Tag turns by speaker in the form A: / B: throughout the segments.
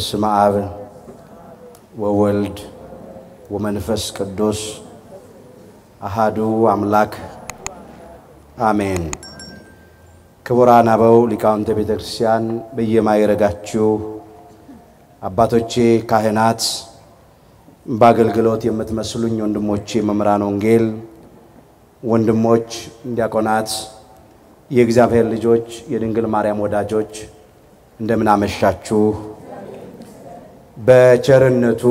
A: በስመ አብ ወወልድ ወመንፈስ ቅዱስ አሃዱ አምላክ አሜን። ክቡራን አበው ሊቃውንተ ቤተ ክርስቲያን፣ በየማይረጋችሁ አባቶቼ ካህናት፣ በአገልግሎት የምትመስሉኝ ወንድሞቼ መምህራን ወንጌል፣ ወንድሞች ዲያቆናት፣ የእግዚአብሔር ልጆች፣ የድንግል ማርያም ወዳጆች እንደምን አመሻችሁ። በቸርነቱ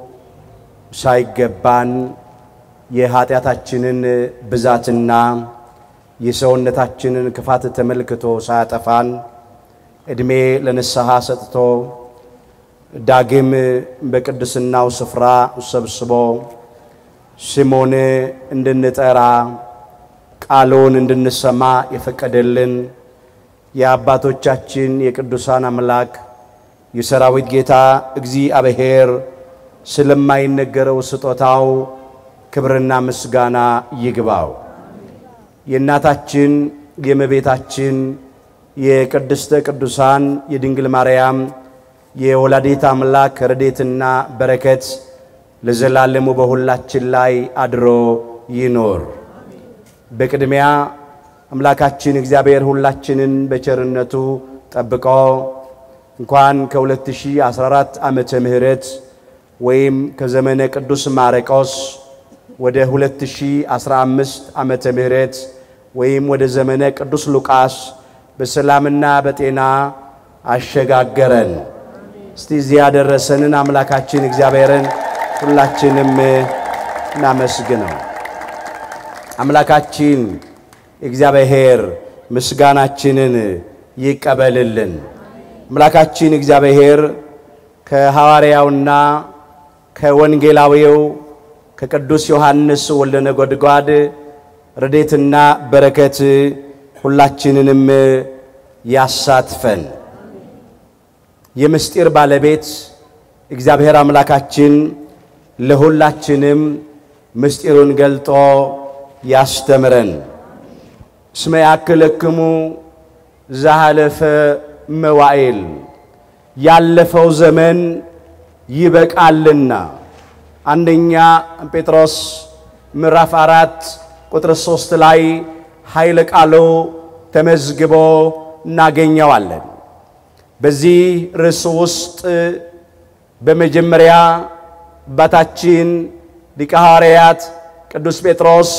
A: ሳይገባን የኃጢአታችንን ብዛትና የሰውነታችንን ክፋት ተመልክቶ ሳያጠፋን ዕድሜ ለንስሐ ሰጥቶ ዳግም በቅድስናው ስፍራ ሰብስቦ ስሙን እንድንጠራ ቃሉን እንድንሰማ የፈቀደልን የአባቶቻችን የቅዱሳን አምላክ የሰራዊት ጌታ እግዚአብሔር ስለማይነገረው ስጦታው ክብርና ምስጋና ይግባው። የእናታችን የእመቤታችን የቅድስተ ቅዱሳን የድንግል ማርያም የወላዲት አምላክ ረድኤትና በረከት ለዘላለሙ በሁላችን ላይ አድሮ ይኖር። በቅድሚያ አምላካችን እግዚአብሔር ሁላችንን በቸርነቱ ጠብቆ እንኳን ከ2014 ዓመተ ምህረት ወይም ከዘመነ ቅዱስ ማርቆስ ወደ 2015 ዓመተ ምህረት ወይም ወደ ዘመነ ቅዱስ ሉቃስ በሰላምና በጤና አሸጋገረን። እስቲ እዚህ ያደረሰንን አምላካችን እግዚአብሔርን ሁላችንም እናመስግነው። አምላካችን እግዚአብሔር ምስጋናችንን ይቀበልልን። አምላካችን እግዚአብሔር ከሐዋርያውና ከወንጌላዊው ከቅዱስ ዮሐንስ ወልደ ነጎድጓድ ረድኤትና በረከት ሁላችንንም ያሳትፈን። የምስጢር ባለቤት እግዚአብሔር አምላካችን ለሁላችንም ምስጢሩን ገልጦ ያስተምረን። እስመ ያክለክሙ ዘሃለፈ መዋዕል ያለፈው ዘመን ይበቃልና። አንደኛ ጴጥሮስ ምዕራፍ አራት ቁጥር ሦስት ላይ ኃይለ ቃሉ ተመዝግቦ እናገኘዋለን። በዚህ ርዕስ ውስጥ በመጀመሪያ አባታችን ሊቀ ሐዋርያት ቅዱስ ጴጥሮስ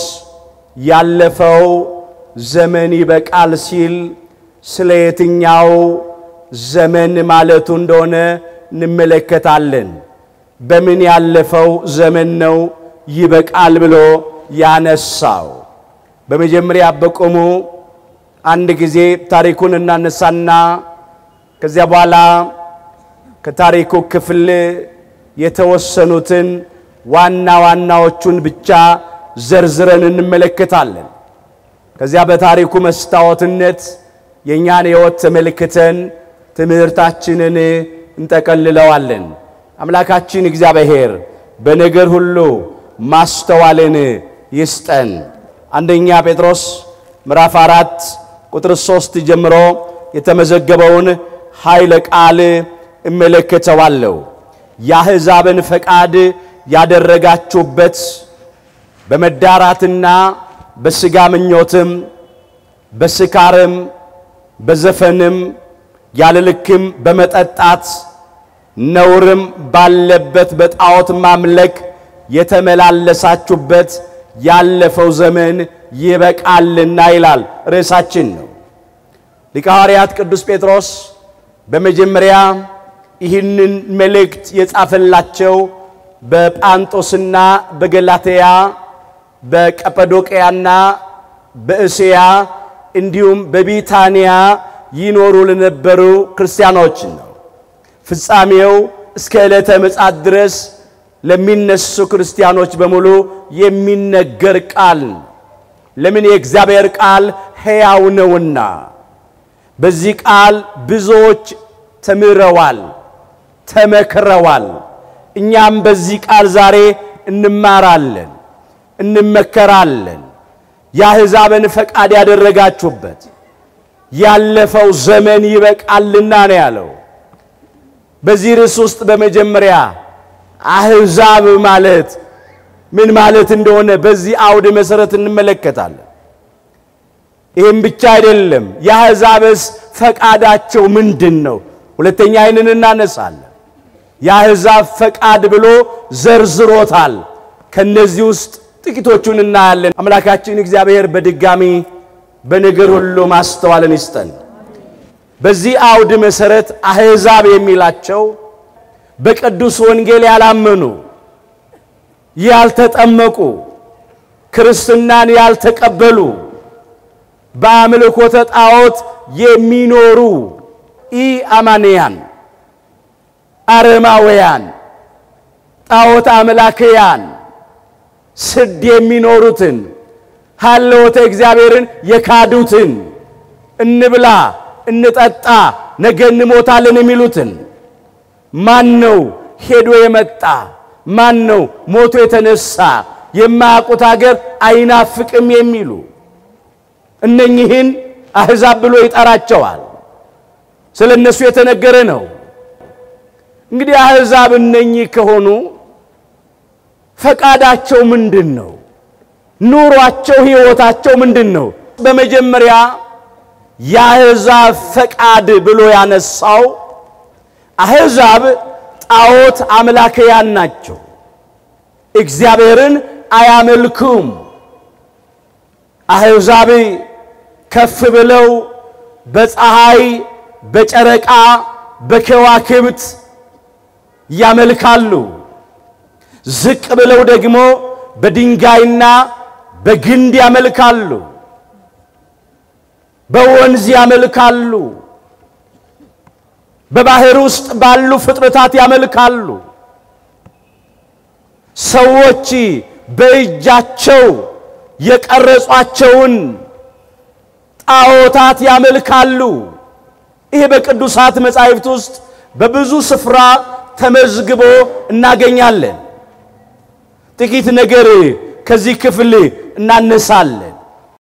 A: ያለፈው ዘመን ይበቃል ሲል ስለ የትኛው ዘመን ማለቱ እንደሆነ እንመለከታለን። በምን ያለፈው ዘመን ነው ይበቃል ብሎ ያነሳው? በመጀመሪያ በቆሙ አንድ ጊዜ ታሪኩን እናነሳና ከዚያ በኋላ ከታሪኩ ክፍል የተወሰኑትን ዋና ዋናዎቹን ብቻ ዘርዝረን እንመለከታለን። ከዚያ በታሪኩ መስታወትነት የእኛን ሕይወት ተመልክተን ትምህርታችንን እንጠቀልለዋለን። አምላካችን እግዚአብሔር በነገር ሁሉ ማስተዋልን ይስጠን። አንደኛ ጴጥሮስ ምዕራፍ አራት ቁጥር ሦስት ጀምሮ የተመዘገበውን ኃይለ ቃል እመለከተዋለሁ። የአሕዛብን ፈቃድ ያደረጋችሁበት በመዳራትና በሥጋ ምኞትም በስካርም በዘፈንም ያለ ልክም በመጠጣት ነውርም ባለበት በጣዖት ማምለክ የተመላለሳችሁበት ያለፈው ዘመን ይበቃልና ይላል ርዕሳችን ነው። ሊቀ ሐዋርያት ቅዱስ ጴጥሮስ በመጀመሪያ ይህንን መልእክት የጻፈላቸው በጳንጦስና በገላትያ በቀጰዶቅያና በእስያ እንዲሁም በቢታንያ ይኖሩ ለነበሩ ክርስቲያኖች ነው። ፍጻሜው እስከ ዕለተ ምጽአት ድረስ ለሚነሱ ክርስቲያኖች በሙሉ የሚነገር ቃል ነው። ለምን? የእግዚአብሔር ቃል ሕያው ነውና። በዚህ ቃል ብዙዎች ተምረዋል፣ ተመክረዋል። እኛም በዚህ ቃል ዛሬ እንማራለን፣ እንመከራለን። የአሕዛብን ፈቃድ ያደረጋችሁበት ያለፈው ዘመን ይበቃልና ነው ያለው። በዚህ ርዕስ ውስጥ በመጀመሪያ አሕዛብ ማለት ምን ማለት እንደሆነ በዚህ አውድ መሰረት እንመለከታለን። ይህም ብቻ አይደለም። የአሕዛብስ ፈቃዳቸው ምንድን ነው? ሁለተኛ ይህንን እናነሳለን። የአሕዛብ ፈቃድ ብሎ ዘርዝሮታል። ከነዚህ ውስጥ ጥቂቶቹን እናያለን። አምላካችን እግዚአብሔር በድጋሚ በነገር ሁሉ ማስተዋልን ይስጠን። በዚህ አውድ መሰረት አሕዛብ የሚላቸው በቅዱስ ወንጌል ያላመኑ፣ ያልተጠመቁ፣ ክርስትናን ያልተቀበሉ፣ በአምልኮተ ጣዖት የሚኖሩ ኢ አማንያን፣ አረማውያን፣ ጣዖት አምላክያን ስድ የሚኖሩትን ሀለወተ እግዚአብሔርን የካዱትን እንብላ እንጠጣ ነገ እንሞታለን የሚሉትን ማን ነው ሄዶ የመጣ ማን ነው ሞቶ የተነሳ የማያውቁት ሀገር አይናፍቅም የሚሉ እነኚህን አሕዛብ ብሎ ይጠራቸዋል። ስለ እነሱ የተነገረ ነው። እንግዲህ አሕዛብ እነኚህ ከሆኑ ፈቃዳቸው ምንድን ነው? ኑሯቸው፣ ሕይወታቸው ምንድን ነው? በመጀመሪያ የአሕዛብ ፈቃድ ብሎ ያነሳው አሕዛብ ጣዖት አምላክያን ናቸው። እግዚአብሔርን አያመልኩም። አሕዛብ ከፍ ብለው በፀሐይ፣ በጨረቃ፣ በከዋክብት ያመልካሉ። ዝቅ ብለው ደግሞ በድንጋይና በግንድ ያመልካሉ። በወንዝ ያመልካሉ። በባህር ውስጥ ባሉ ፍጥረታት ያመልካሉ። ሰዎች በእጃቸው የቀረጿቸውን ጣዖታት ያመልካሉ። ይሄ በቅዱሳት መጻሕፍት ውስጥ በብዙ ስፍራ ተመዝግቦ እናገኛለን። ጥቂት ነገር ከዚህ ክፍል እናነሳለን።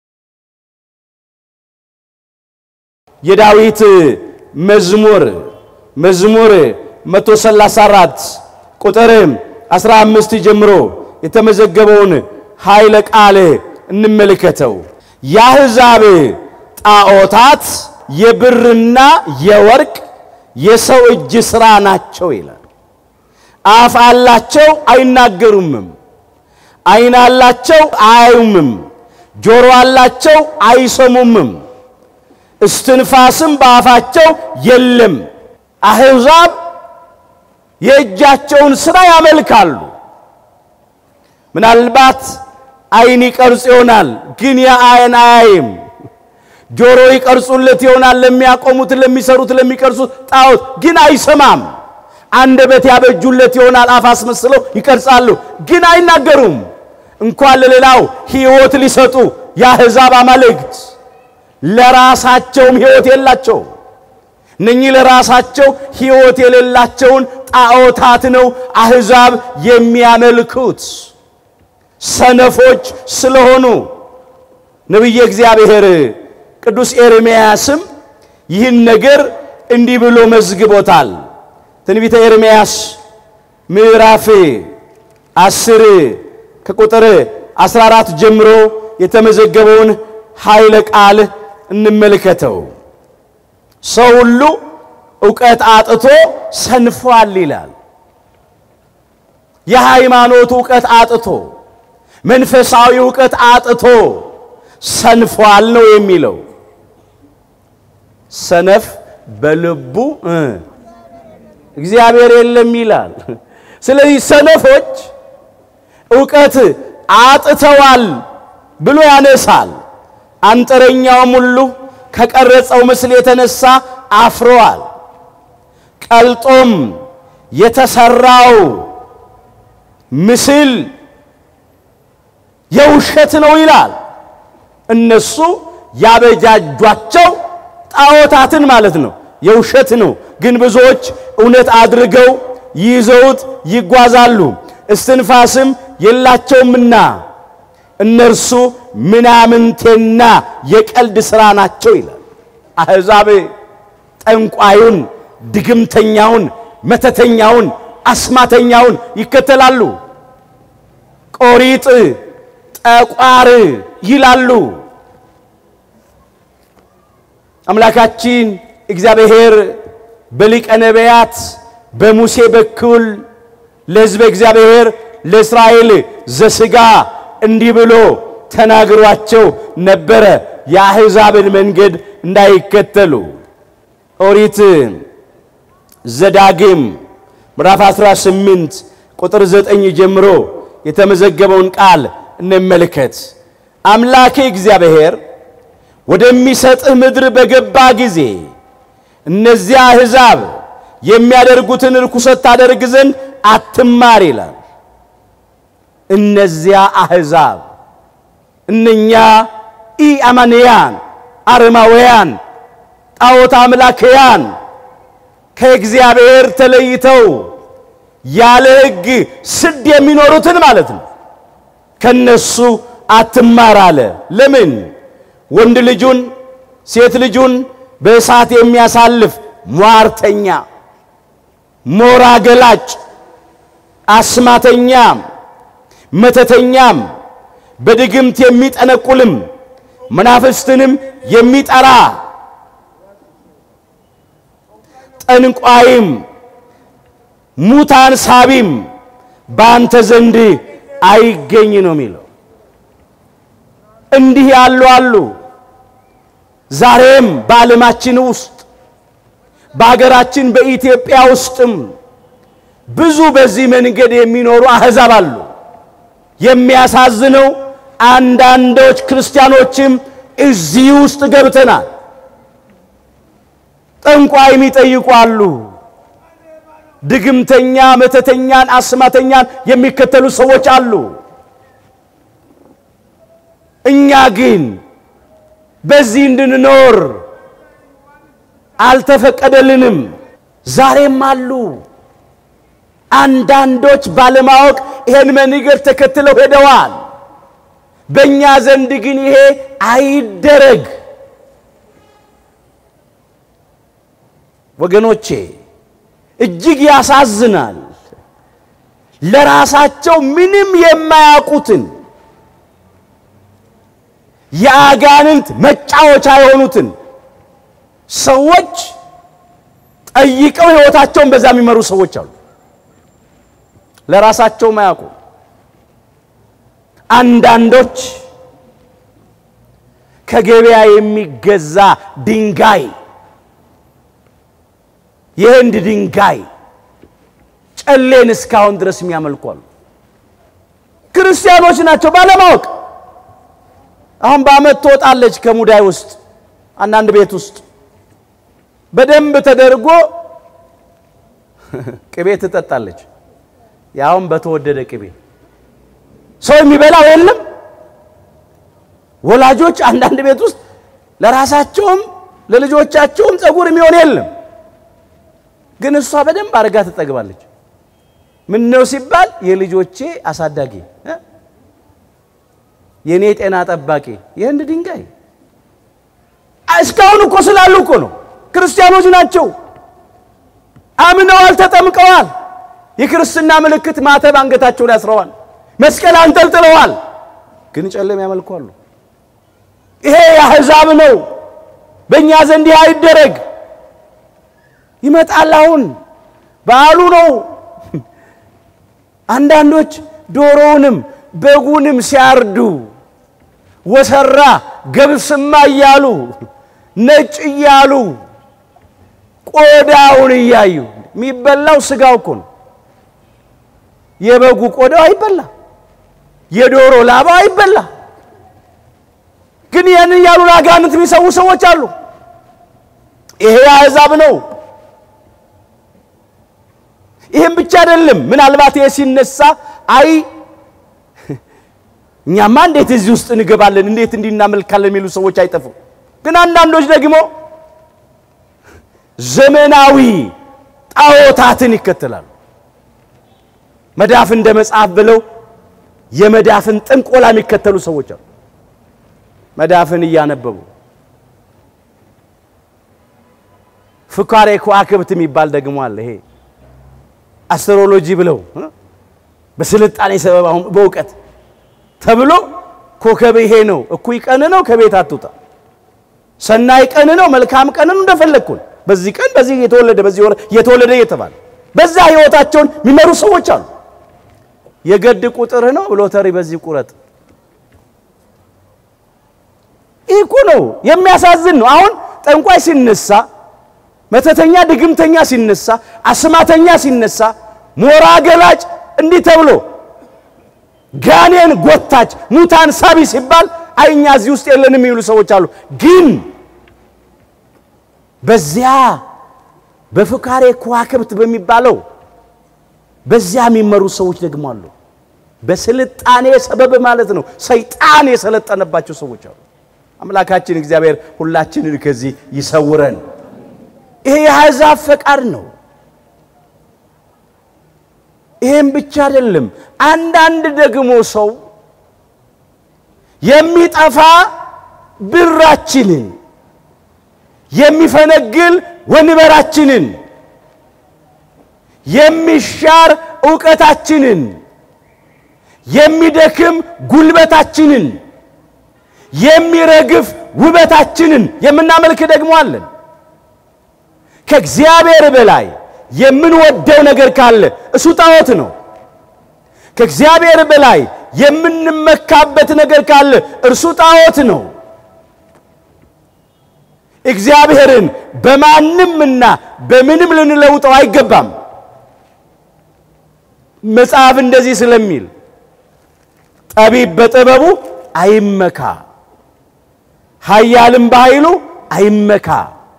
A: የዳዊት መዝሙር መዝሙር 134 ቁጥር 15 ጀምሮ የተመዘገበውን ኃይለ ቃል እንመልከተው። የአሕዛብ ጣዖታት የብርና የወርቅ የሰው እጅ ሥራ ናቸው ይላል። አፍ አላቸው አይናገሩምም፣ ዓይን አላቸው አያዩምም፣ ጆሮ አላቸው አይሰሙምም፣ እስትንፋስም በአፋቸው የለም። አሕዛብ የእጃቸውን ሥራ ያመልካሉ። ምናልባት ዓይን ይቀርጽ ይሆናል፣ ግን የዓይን አያይም። ጆሮ ይቀርጹለት ይሆናል፣ ለሚያቆሙት፣ ለሚሰሩት፣ ለሚቀርጹት ጣዖት ግን አይሰማም። አንደበት ያበጁለት ይሆናል፣ አፍ አስመስለው ይቀርጻሉ፣ ግን አይናገሩም። እንኳን ለሌላው ሕይወት ሊሰጡ የአሕዛብ አማልክት ለራሳቸውም ሕይወት የላቸው። እነኚህ ለራሳቸው ሕይወት የሌላቸውን ጣዖታት ነው አሕዛብ የሚያመልኩት ሰነፎች ስለሆኑ። ነቢየ እግዚአብሔር ቅዱስ ኤርምያስም ይህን ነገር እንዲህ ብሎ መዝግቦታል። ትንቢተ ኤርምያስ ምዕራፍ አስር ከቁጥር 14 ጀምሮ የተመዘገበውን ኃይለ ቃል እንመልከተው። ሰው ሁሉ ዕውቀት አጥቶ ሰንፏል ይላል። የሃይማኖት ዕውቀት አጥቶ መንፈሳዊ ዕውቀት አጥቶ ሰንፏል ነው የሚለው። ሰነፍ በልቡ እግዚአብሔር የለም ይላል። ስለዚህ ሰነፎች ዕውቀት አጥተዋል ብሎ ያነሳል። አንጥረኛውም ሁሉ ከቀረጸው ምስል የተነሳ አፍረዋል። ቀልጦም የተሰራው ምስል የውሸት ነው ይላል። እነሱ ያበጃጇቸው ጣዖታትን ማለት ነው፣ የውሸት ነው። ግን ብዙዎች እውነት አድርገው ይዘውት ይጓዛሉ። እስትንፋስም የላቸውምና እነርሱ ምናምንቴና የቀልድ ሥራ ናቸው ይላል። አሕዛብ ጠንቋዩን፣ ድግምተኛውን፣ መተተኛውን፣ አስማተኛውን ይከተላሉ። ቆሪጥ፣ ጠቋር ይላሉ። አምላካችን እግዚአብሔር በሊቀ ነቢያት በሙሴ በኩል ለሕዝበ እግዚአብሔር ለእስራኤል ዘሥጋ እንዲህ ብሎ ተናግሯቸው ነበረ፣ የአሕዛብን መንገድ እንዳይከተሉ። ኦሪት ዘዳግም ምዕራፍ 18 ቁጥር 9 ጀምሮ የተመዘገበውን ቃል እንመልከት። አምላኬ እግዚአብሔር ወደሚሰጥህ ምድር በገባ ጊዜ እነዚያ አሕዛብ የሚያደርጉትን ርኩሰት ታደርግ ዘንድ አትማር ይላል። እነዚያ አሕዛብ እነኛ ኢአማንያን አረማውያን ጣዖት አምላክያን ከእግዚአብሔር ተለይተው ያለ ሕግ ስድ የሚኖሩትን ማለት ነው። ከነሱ አትማር አለ። ለምን? ወንድ ልጁን ሴት ልጁን በእሳት የሚያሳልፍ ሟርተኛ፣ ሞራ ገላጭ፣ አስማተኛም፣ መተተኛም፣ በድግምት የሚጠነቁልም መናፍስትንም የሚጠራ ጠንቋይም ሙታን ሳቢም በአንተ ዘንድ አይገኝ ነው የሚለው። እንዲህ ያሉ አሉ። ዛሬም በዓለማችን ውስጥ በሀገራችን በኢትዮጵያ ውስጥም ብዙ በዚህ መንገድ የሚኖሩ አሕዛብ አሉ። የሚያሳዝነው አንዳንዶች ክርስቲያኖችም እዚህ ውስጥ ገብተናል። ጠንቋይ የሚጠይቁ አሉ። ድግምተኛ፣ መተተኛን፣ አስማተኛን የሚከተሉ ሰዎች አሉ። እኛ ግን በዚህ እንድንኖር አልተፈቀደልንም። ዛሬም አሉ አንዳንዶች ባለማወቅ ይሄን መንገድ ተከትለው ሄደዋል። በእኛ ዘንድ ግን ይሄ አይደረግ። ወገኖቼ እጅግ ያሳዝናል። ለራሳቸው ምንም የማያውቁትን የአጋንንት መጫወቻ የሆኑትን ሰዎች ጠይቀው ሕይወታቸውን በዛ የሚመሩ ሰዎች አሉ። ለራሳቸው ማያውቁ አንዳንዶች ከገበያ የሚገዛ ድንጋይ የህንድ ድንጋይ ጨሌን እስካሁን ድረስ የሚያመልኩ አሉ። ክርስቲያኖች ናቸው ባለማወቅ። አሁን በዓመት ትወጣለች ከሙዳይ ውስጥ አንዳንድ ቤት ውስጥ በደንብ ተደርጎ ቅቤ ትጠጣለች። ያውም በተወደደ ቅቤ ሰው የሚበላው የለም። ወላጆች አንዳንድ ቤት ውስጥ ለራሳቸውም ለልጆቻቸውም ፀጉር የሚሆን የለም። ግን እሷ በደንብ አድርጋ ትጠግባለች። ምን ነው ሲባል የልጆቼ አሳዳጊ፣ የእኔ ጤና ጠባቂ የህንድ ድንጋይ እስካሁን እኮ ስላሉ እኮ ነው። ክርስቲያኖች ናቸው፣ አምነዋል፣ ተጠምቀዋል። የክርስትና ምልክት ማተብ አንገታቸው ላይ አስረዋል፣ መስቀል አንጠልጥለዋል። ግን ጨለም ያመልኳሉ። ይሄ የአሕዛብ ነው። በእኛ ዘንድ ይህ አይደረግ። ይመጣል። አሁን በዓሉ ነው። አንዳንዶች ዶሮውንም በጉንም ሲያርዱ ወሰራ ገብስማ እያሉ ነጭ እያሉ ቆዳውን እያዩ የሚበላው ስጋው እኮ ነው። የበጉ ቆዳው አይበላ፣ የዶሮ ላባው አይበላ። ግን ያን እያሉ ለአጋንንት የሚሰዉ ሰዎች አሉ። ይሄ አሕዛብ ነው። ይህም ብቻ አይደለም። ምናልባት ይሄ ሲነሳ አይ እኛማ እንዴት እዚህ ውስጥ እንገባለን፣ እንዴት እንዲህ እናመልካለን የሚሉ ሰዎች አይጠፉም። ግን አንዳንዶች ደግሞ ዘመናዊ ጣዖታትን ይከተላሉ። መዳፍ እንደ መጽሐፍ ብለው የመዳፍን ጥንቆላ የሚከተሉ ሰዎች አሉ። መዳፍን እያነበቡ ፍካሬ ከዋክብት የሚባል ደግሞ አለ። ይሄ አስትሮሎጂ ብለው በስልጣኔ ሰበብ አሁን በእውቀት ተብሎ ኮከብ ይሄ ነው፣ እኩይ ቀን ነው፣ ከቤት አትውጣ፣ ሰናይ ቀን ነው፣ መልካም ቀን ነው፣ እንደፈለግኩን በዚህ ቀን በዚህ የተወለደ በዚህ ወር የተወለደ እየተባለ በዛ ህይወታቸውን የሚመሩ ሰዎች አሉ። የገድ ቁጥርህ ነው ሎተሪ በዚህ ቁረጥ። ይህ እኮ ነው የሚያሳዝን ነው። አሁን ጠንቋይ ሲነሳ፣ መተተኛ ድግምተኛ ሲነሳ፣ አስማተኛ ሲነሳ፣ ሞራ ገላጭ እንዲህ ተብሎ ጋኔን ጎታች ሙታን ሳቢ ሲባል አይ እኛ እዚህ ውስጥ የለንም የሚሉ ሰዎች አሉ። ግን በዚያ በፍካሬ ከዋክብት በሚባለው በዚያ የሚመሩ ሰዎች ደግሞ አሉ። በስልጣኔ ሰበብ ማለት ነው። ሰይጣን የሰለጠነባቸው ሰዎች አሉ። አምላካችን እግዚአብሔር ሁላችንን ከዚህ ይሰውረን። ይሄ የአሕዛብ ፈቃድ ነው። ይሄም ብቻ አይደለም። አንዳንድ ደግሞ ሰው የሚጠፋ ብራችንን የሚፈነግል ወንበራችንን የሚሻር ዕውቀታችንን የሚደክም ጉልበታችንን የሚረግፍ ውበታችንን የምናመልክ ደግሞ አለን። ከእግዚአብሔር በላይ የምንወደው ነገር ካለ እሱ ጣዖት ነው። ከእግዚአብሔር በላይ የምንመካበት ነገር ካለ እርሱ ጣዖት ነው። እግዚአብሔርን በማንምና በምንም ልንለውጠው አይገባም። መጽሐፍ እንደዚህ ስለሚል ጠቢብ በጥበቡ አይመካ፣ ኃያልም በኃይሉ አይመካ፣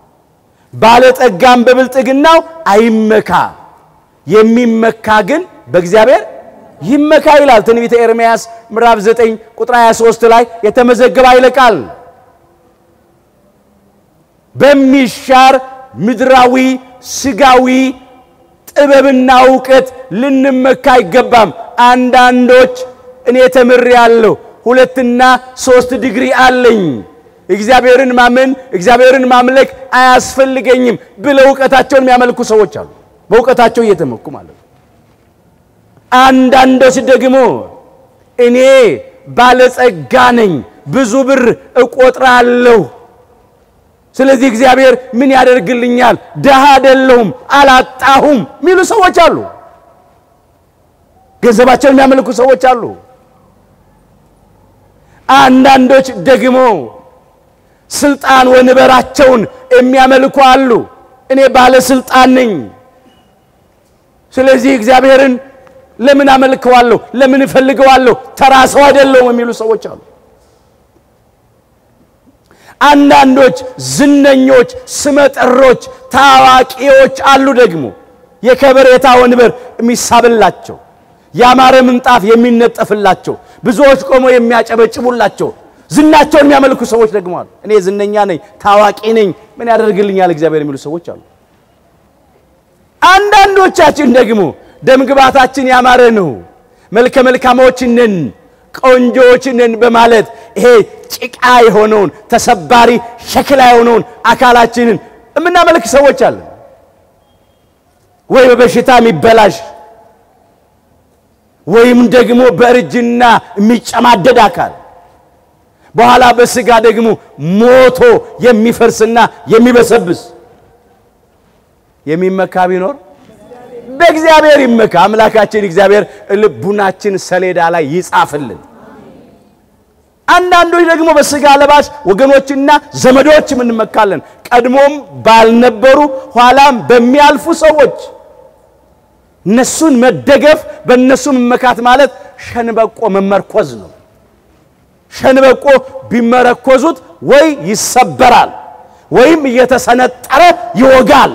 A: ባለጠጋም በብልጥግናው አይመካ፣ የሚመካ ግን በእግዚአብሔር ይመካ ይላል ትንቢተ ኤርምያስ ምዕራፍ 9 ቁጥር 23 ላይ የተመዘገበ ኃይለ ቃል በሚሻር ምድራዊ ስጋዊ ጥበብና እውቀት ልንመካ አይገባም። አንዳንዶች እኔ ተምሬአለሁ፣ ሁለትና ሶስት ዲግሪ አለኝ፣ እግዚአብሔርን ማመን እግዚአብሔርን ማምለክ አያስፈልገኝም ብለው እውቀታቸውን የሚያመልኩ ሰዎች አሉ። በእውቀታቸው እየተመኩ ማለት ነው። አንዳንዶች ደግሞ እኔ ባለጸጋ ነኝ፣ ብዙ ብር እቆጥራለሁ ስለዚህ እግዚአብሔር ምን ያደርግልኛል? ደሃ አይደለሁም፣ አላጣሁም የሚሉ ሰዎች አሉ። ገንዘባቸውን የሚያመልኩ ሰዎች አሉ። አንዳንዶች ደግሞ ስልጣን ወንበራቸውን የሚያመልኩ አሉ። እኔ ባለስልጣን ነኝ፣ ስለዚህ እግዚአብሔርን ለምን አመልከዋለሁ? ለምን እፈልገዋለሁ? ተራ ሰው አይደለሁም የሚሉ ሰዎች አሉ። አንዳንዶች ዝነኞች፣ ስመጥሮች፣ ታዋቂዎች አሉ። ደግሞ የከበሬታ ወንበር የሚሳብላቸው፣ ያማረ ምንጣፍ የሚነጠፍላቸው፣ ብዙዎች ቆመው የሚያጨበጭቡላቸው፣ ዝናቸውን የሚያመልኩ ሰዎች ደግሞ አሉ። እኔ ዝነኛ ነኝ፣ ታዋቂ ነኝ፣ ምን ያደርግልኛል እግዚአብሔር የሚሉ ሰዎች አሉ። አንዳንዶቻችን ደግሞ ደምግባታችን ያማረ ነው፣ መልከ መልካሞች ነን ቆንጆዎች ነን በማለት ይሄ ጭቃ የሆነውን ተሰባሪ ሸክላ የሆነውን አካላችንን የምናመልክ ሰዎች አለን። ወይ በበሽታ የሚበላሽ ወይም ደግሞ በእርጅና የሚጨማደድ አካል በኋላ በስጋ ደግሞ ሞቶ የሚፈርስና የሚበሰብስ የሚመካ ቢኖር በእግዚአብሔር ይመካ። አምላካችን እግዚአብሔር ልቡናችን ሰሌዳ ላይ ይጻፍልን። አንዳንዶች ደግሞ በስጋ ለባሽ ወገኖችና ዘመዶች እንመካለን። ቀድሞም ባልነበሩ ኋላም በሚያልፉ ሰዎች እነሱን መደገፍ፣ በእነሱ መመካት ማለት ሸንበቆ መመርኮዝ ነው። ሸንበቆ ቢመረኮዙት ወይ ይሰበራል ወይም እየተሰነጠረ ይወጋል።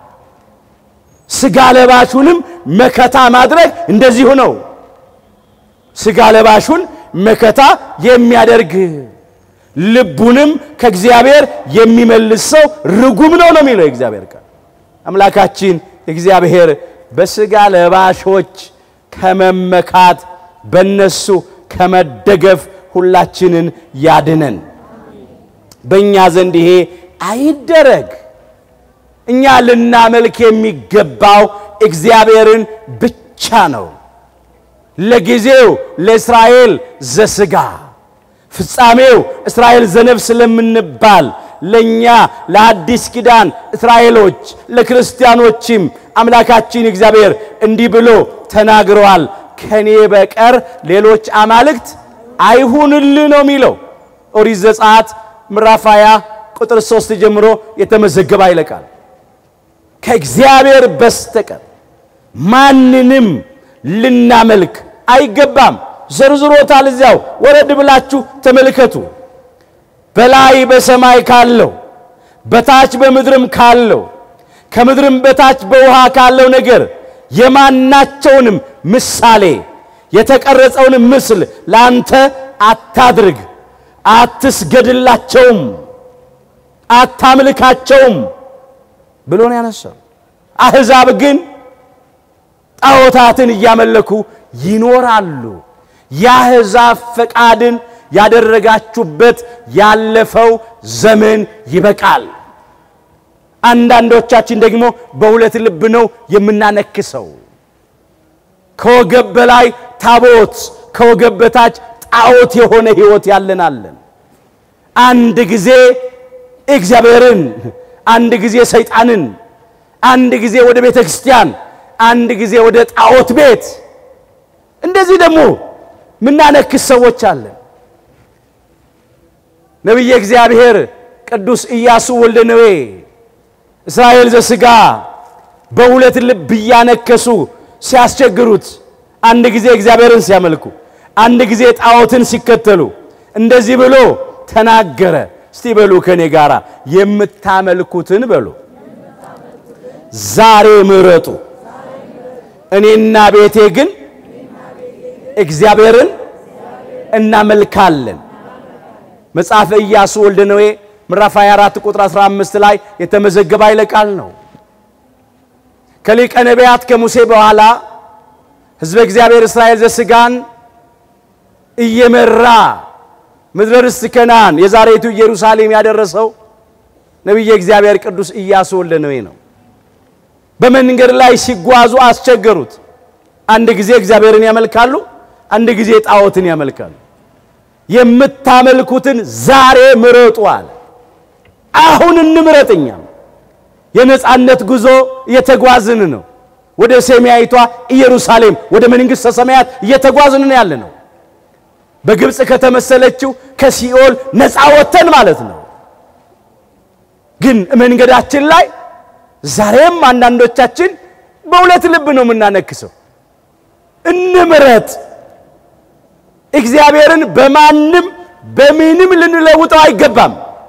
A: ስጋ ለባሹንም መከታ ማድረግ እንደዚሁ ነው። ስጋ ለባሹን መከታ የሚያደርግ ልቡንም ከእግዚአብሔር የሚመልስ ሰው ርጉም ነው ነው የሚለው የእግዚአብሔር ቃል። አምላካችን እግዚአብሔር በስጋ ለባሾች ከመመካት በነሱ ከመደገፍ ሁላችንን ያድነን። በእኛ ዘንድ ይሄ አይደረግ። እኛ ልናመልክ የሚገባው እግዚአብሔርን ብቻ ነው። ለጊዜው ለእስራኤል ዘሥጋ ፍጻሜው እስራኤል ዘነፍስ ስለምንባል ለእኛ ለአዲስ ኪዳን እስራኤሎች ለክርስቲያኖችም አምላካችን እግዚአብሔር እንዲህ ብሎ ተናግረዋል። ከኔ በቀር ሌሎች አማልክት አይሁንልህ ነው የሚለው። ኦሪት ዘጸአት ምዕራፍ 20 ቁጥር 3 ጀምሮ የተመዘገበ አይለቃል። ከእግዚአብሔር በስተቀር ማንንም ልናመልክ አይገባም። ዘርዝሮታል። እዚያው ወረድ ብላችሁ ተመልከቱ። በላይ በሰማይ ካለው በታች በምድርም ካለው ከምድርም በታች በውሃ ካለው ነገር የማናቸውንም ምሳሌ የተቀረጸውን ምስል ለአንተ አታድርግ፣ አትስገድላቸውም፣ አታምልካቸውም ብሎ ነው ያነሳው። አሕዛብ ግን ጣዖታትን እያመለኩ ይኖራሉ። የአሕዛብ ፈቃድን ያደረጋችሁበት ያለፈው ዘመን ይበቃል። አንዳንዶቻችን ደግሞ በሁለት ልብ ነው የምናነክሰው። ከወገብ በላይ ታቦት፣ ከወገብ በታች ጣዖት የሆነ ሕይወት ያለናለን። አንድ ጊዜ እግዚአብሔርን፣ አንድ ጊዜ ሰይጣንን፣ አንድ ጊዜ ወደ ቤተ ክርስቲያን፣ አንድ ጊዜ ወደ ጣዖት ቤት እንደዚህ ደግሞ ምናነክስ ሰዎች አለን። ነቢየ እግዚአብሔር ቅዱስ ኢያሱ ወልደ ነዌ እስራኤል ዘሥጋ በሁለት ልብ እያነከሱ ሲያስቸግሩት፣ አንድ ጊዜ እግዚአብሔርን ሲያመልኩ፣ አንድ ጊዜ ጣዖትን ሲከተሉ እንደዚህ ብሎ ተናገረ። እስቲ በሉ ከኔ ጋራ የምታመልኩትን በሉ ዛሬ ምረጡ፣ እኔና ቤቴ ግን እግዚአብሔርን እናመልካለን። መጽሐፈ ኢያሱ ወልደ ነዌ ምዕራፍ 24 ቁጥር 15 ላይ የተመዘገበ ኃይለ ቃል ነው። ከሊቀ ነቢያት ከሙሴ በኋላ ሕዝበ እግዚአብሔር እስራኤል ዘሥጋን እየመራ ምድረ ርስት ከነዓን የዛሬቱ ኢየሩሳሌም ያደረሰው ነቢየ እግዚአብሔር ቅዱስ ኢያሱ ወልደ ነዌ ነው። በመንገድ ላይ ሲጓዙ አስቸገሩት። አንድ ጊዜ እግዚአብሔርን ያመልካሉ፣ አንድ ጊዜ ጣዖትን ያመልካሉ። የምታመልኩትን ዛሬ ምረጡ አለ። አሁን እንምረጥኛም የነጻነት ጉዞ እየተጓዝን ነው። ወደ ሰማያዊቷ ኢየሩሳሌም ወደ መንግሥተ ሰማያት እየተጓዝን ነው ያለ ነው። በግብፅ ከተመሰለችው ከሲኦል ነፃ ወጥተን ማለት ነው። ግን መንገዳችን ላይ ዛሬም አንዳንዶቻችን በሁለት ልብ ነው የምናነክሰው። እንምረጥ። እግዚአብሔርን በማንም በምንም ልንለውጠው አይገባም።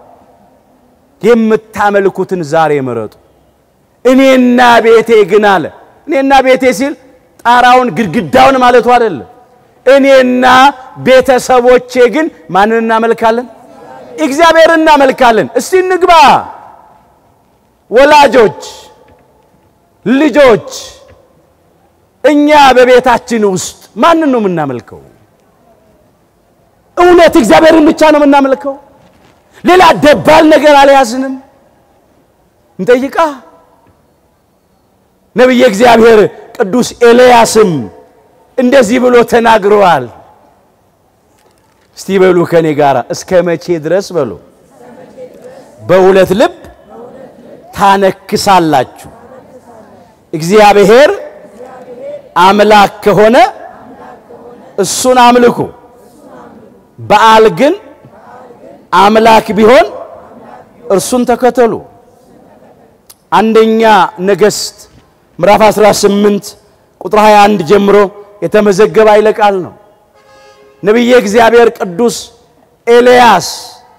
A: የምታመልኩትን ዛሬ ምረጡ። እኔና ቤቴ ግን አለ። እኔና ቤቴ ሲል ጣራውን ግድግዳውን ማለቱ አይደለም። እኔና ቤተሰቦቼ ግን ማንን እናመልካለን? እግዚአብሔርን እናመልካለን። እስቲ እንግባ። ወላጆች፣ ልጆች፣ እኛ በቤታችን ውስጥ ማንን ነው የምናመልከው? እውነት እግዚአብሔርን ብቻ ነው የምናመልከው? ሌላ ደባል ነገር አልያዝንም። እንጠይቃ። ነቢየ እግዚአብሔር ቅዱስ ኤልያስም እንደዚህ ብሎ ተናግረዋል። እስቲ በሉ ከኔ ጋር እስከ መቼ ድረስ በሉ በሁለት ልብ ታነክሳላችሁ? እግዚአብሔር አምላክ ከሆነ እሱን አምልኩ። በዓል ግን አምላክ ቢሆን እርሱን ተከተሉ። አንደኛ ነገሥት ምዕራፍ 18 ቁጥር 21 ጀምሮ የተመዘገበ ኃይለ ቃል ነው። ነቢየ እግዚአብሔር ቅዱስ ኤልያስ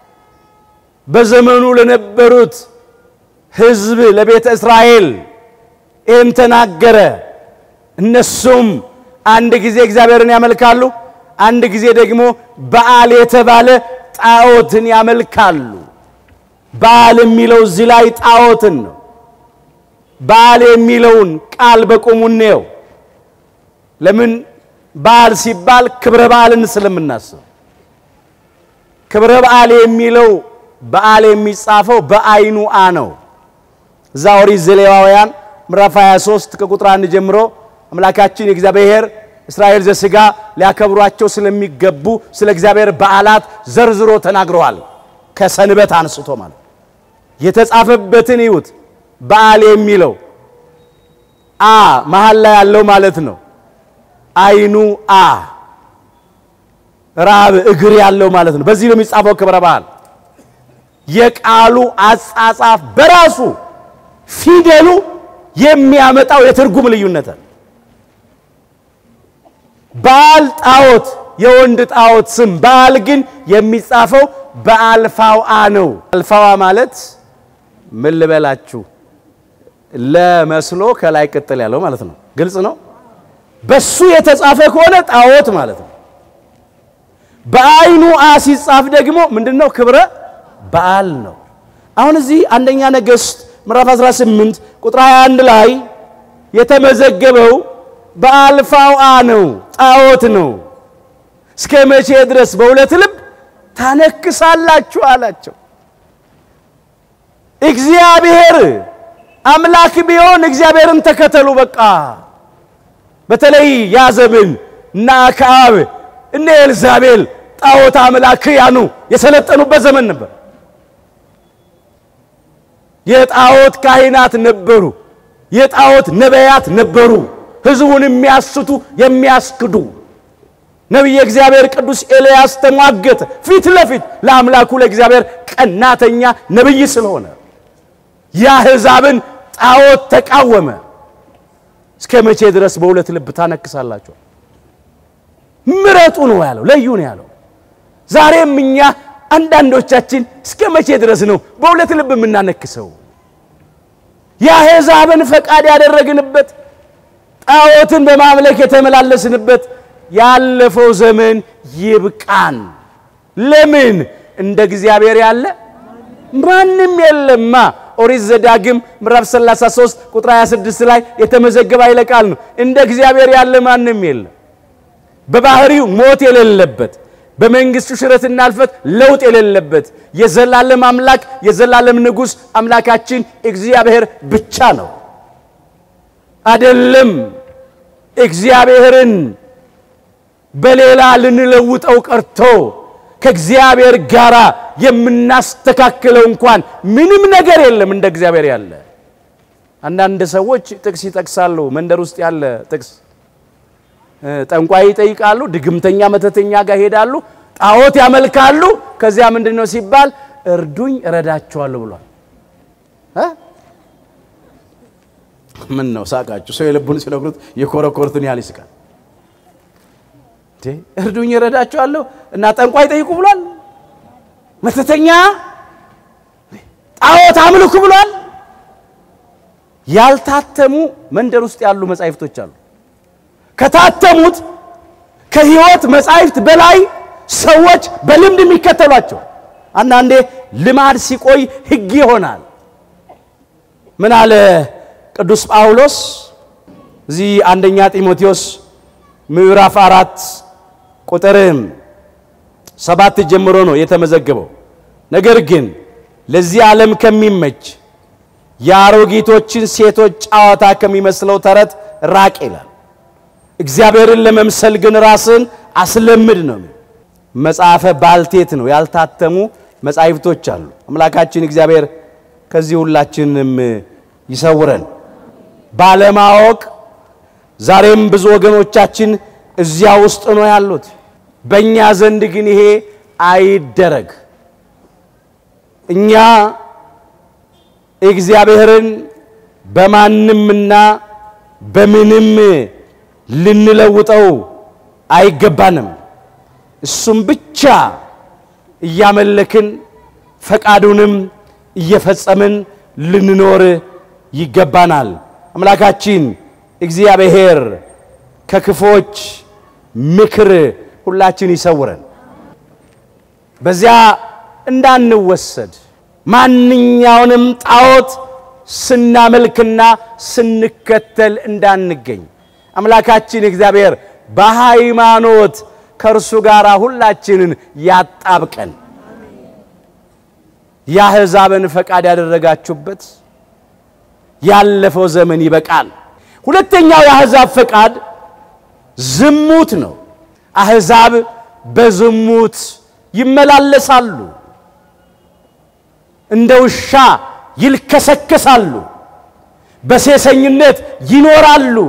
A: በዘመኑ ለነበሩት ሕዝብ ለቤተ እስራኤል ይህን ተናገረ። እነሱም አንድ ጊዜ እግዚአብሔርን ያመልካሉ፣ አንድ ጊዜ ደግሞ በዓል የተባለ ጣዖትን ያመልካሉ። በዓል የሚለው እዚህ ላይ ጣዖትን ነው። በዓል የሚለውን ቃል በቁሙ እንየው። ለምን በዓል ሲባል ክብረ በዓልን ስለምናስብ፣ ክብረ በዓል የሚለው በዓል የሚጻፈው በአይኑ አ ነው። እዛ ኦሪት ዘሌዋውያን ምዕራፍ 23 ከቁጥር 1 ጀምሮ አምላካችን የእግዚአብሔር እስራኤል ዘሥጋ ሊያከብሯቸው ስለሚገቡ ስለ እግዚአብሔር በዓላት ዘርዝሮ ተናግረዋል። ከሰንበት አንስቶ ማለት የተጻፈበትን ይዩት። በዓል የሚለው አ መሀል ላይ ያለው ማለት ነው። አይኑ አ ራብ እግር ያለው ማለት ነው። በዚህ ነው የሚጻፈው ክብረ በዓል። የቃሉ አጻጻፍ በራሱ ፊደሉ የሚያመጣው የትርጉም ልዩነት አለ። በዓል ጣዖት፣ የወንድ ጣዖት ስም፣ በዓል ግን የሚጻፈው በአልፋውአ ነው። አልፋዋ ማለት ምን ልበላችሁ ለመስሎ ከላይ ቅጥል ያለው ማለት ነው። ግልጽ ነው። በሱ የተጻፈ ከሆነ ጣዖት ማለት ነው። በአይኑ አ ሲጻፍ ደግሞ ምንድነው? ክብረ በዓል ነው። አሁን እዚህ አንደኛ ነገሥት ምዕራፍ 18 ቁጥር 21 ላይ የተመዘገበው በአልፋውአ ነው፣ ጣዖት ነው። እስከ መቼ ድረስ በሁለት ልብ ታነክሳላችሁ አላቸው። እግዚአብሔር አምላክ ቢሆን እግዚአብሔርን ተከተሉ። በቃ በተለይ ያ ዘመን እና አክዓብ እነ ኤልዛቤል ጣዖት አምላክያኑ የሰለጠኑበት ዘመን ነበር። የጣዖት ካህናት ነበሩ። የጣዖት ነቢያት ነበሩ። ሕዝቡን የሚያስቱ የሚያስክዱ። ነቢየ እግዚአብሔር ቅዱስ ኤልያስ ተሟገተ ፊት ለፊት ለአምላኩ ለእግዚአብሔር ቀናተኛ ነቢይ ስለሆነ የአሕዛብን ጣዖት ተቃወመ። እስከ መቼ ድረስ በሁለት ልብ ታነክሳላችሁ? ምረጡ ነው ያለው፣ ለዩ ነው ያለው። ዛሬም እኛ አንዳንዶቻችን እስከ መቼ ድረስ ነው በሁለት ልብ የምናነክሰው? የአሕዛብን ፈቃድ ያደረግንበት ጣዖትን በማምለክ የተመላለስንበት ያለፈው ዘመን ይብቃን። ለምን እንደ እግዚአብሔር ያለ ማንም የለማ። ኦሪት ዘዳግም ምዕራፍ 33 ቁጥር 26 ላይ የተመዘገበ ኃይለ ቃል ነው። እንደ እግዚአብሔር ያለ ማንም የለም። በባህሪው ሞት የሌለበት በመንግስቱ ሽረትና እልፈት ለውጥ የሌለበት የዘላለም አምላክ የዘላለም ንጉሥ አምላካችን እግዚአብሔር ብቻ ነው። አይደለም እግዚአብሔርን በሌላ ልንለውጠው ቀርቶ ከእግዚአብሔር ጋር የምናስተካክለው እንኳን ምንም ነገር የለም እንደ እግዚአብሔር ያለ። አንዳንድ ሰዎች ጥቅስ ይጠቅሳሉ። መንደር ውስጥ ያለ ጥቅስ ጠንቋይ ይጠይቃሉ፣ ድግምተኛ መተተኛ ጋር ሄዳሉ፣ ጣዖት ያመልካሉ። ከዚያ ምንድን ነው ሲባል እርዱኝ እረዳቸዋለሁ ብሏል። ምን ነው ሳቃችሁ? ሰው የልቡን ሲነግሩት የኮረኮርትን ያህል ይስቃል። እርዱኝ እረዳቸዋለሁ እና ጠንቋይ ጠይቁ ብሏል። መተተኛ ጣዖት አምልኩ ብሏል። ያልታተሙ መንደር ውስጥ ያሉ መጻሕፍቶች አሉ። ከታተሙት ከሕይወት መጻሕፍት በላይ ሰዎች በልምድ የሚከተሏቸው አንዳንዴ ልማድ ሲቆይ ሕግ ይሆናል። ምን አለ ቅዱስ ጳውሎስ እዚህ አንደኛ ጢሞቴዎስ ምዕራፍ አራት ቁጥር ሰባት ጀምሮ ነው የተመዘገበው። ነገር ግን ለዚህ ዓለም ከሚመች የአሮጊቶችን ሴቶች ጨዋታ ከሚመስለው ተረት ራቅ ይላል። እግዚአብሔርን ለመምሰል ግን ራስን አስለምድ ነው። መጽሐፈ ባልቴት ነው። ያልታተሙ መጻሕፍቶች አሉ። አምላካችን እግዚአብሔር ከዚህ ሁላችንም ይሰውረን። ባለማወቅ ዛሬም ብዙ ወገኖቻችን እዚያ ውስጥ ነው ያሉት። በእኛ ዘንድ ግን ይሄ አይደረግ። እኛ እግዚአብሔርን በማንምና በምንም ልንለውጠው አይገባንም። እሱም ብቻ እያመለክን ፈቃዱንም እየፈጸምን ልንኖር ይገባናል። አምላካችን እግዚአብሔር ከክፎች ምክር ሁላችን ይሰውረን። በዚያ እንዳንወሰድ ማንኛውንም ጣዖት ስናመልክና ስንከተል እንዳንገኝ አምላካችን እግዚአብሔር በሃይማኖት ከእርሱ ጋር ሁላችንን ያጣብቀን። የአሕዛብን ፈቃድ ያደረጋችሁበት ያለፈው ዘመን ይበቃል። ሁለተኛው የአሕዛብ ፈቃድ ዝሙት ነው። አሕዛብ በዝሙት ይመላለሳሉ፣ እንደ ውሻ ይልከሰከሳሉ፣ በሴሰኝነት ይኖራሉ።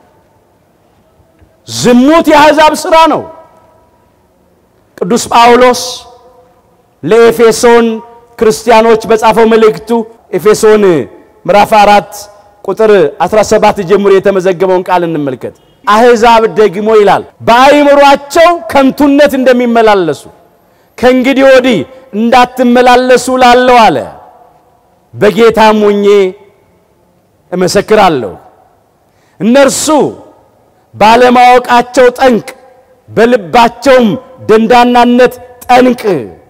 A: ዝሙት የአሕዛብ ሥራ ነው። ቅዱስ ጳውሎስ ለኤፌሶን ክርስቲያኖች በጻፈው መልእክቱ ኤፌሶን ምዕራፍ 4 ቁጥር 17 ጀምሮ የተመዘገበውን ቃል እንመልከት። አሕዛብ ደግሞ ይላል በአእምሯቸው ከንቱነት እንደሚመላለሱ ከእንግዲህ ወዲህ እንዳትመላለሱ ላለው አለ። በጌታም ሆኜ እመሰክራለሁ እነርሱ ባለማወቃቸው ጠንቅ በልባቸውም ደንዳናነት ጠንቅ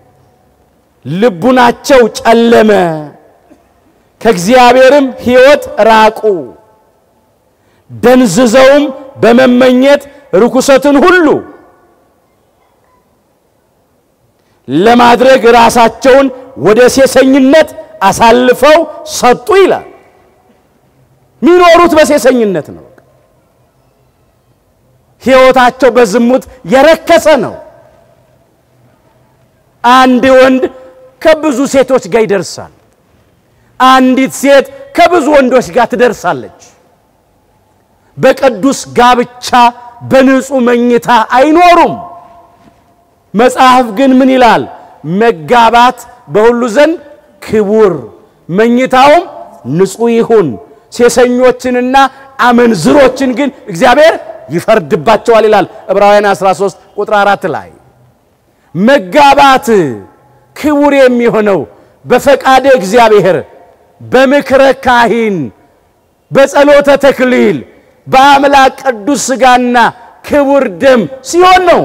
A: ልቡናቸው ጨለመ፣ ከእግዚአብሔርም ሕይወት ራቁ። ደንዝዘውም በመመኘት ርኩሰትን ሁሉ ለማድረግ ራሳቸውን ወደ ሴሰኝነት አሳልፈው ሰጡ ይላል። የሚኖሩት በሴሰኝነት ነው። ሕይወታቸው በዝሙት የረከሰ ነው። አንድ ወንድ ከብዙ ሴቶች ጋር ይደርሳል። አንዲት ሴት ከብዙ ወንዶች ጋር ትደርሳለች። በቅዱስ ጋብቻ በንጹሕ መኝታ አይኖሩም። መጽሐፍ ግን ምን ይላል? መጋባት በሁሉ ዘንድ ክቡር፣ መኝታውም ንጹሕ ይሁን። ሴሰኞችንና አመንዝሮችን ግን እግዚአብሔር ይፈርድባቸዋል ይላል ዕብራውያን 13 ቁጥር 4 ላይ መጋባት ክቡር የሚሆነው በፈቃደ እግዚአብሔር በምክረ ካህን በጸሎተ ተክሊል በአምላክ ቅዱስ ሥጋና ክቡር ደም ሲሆን ነው።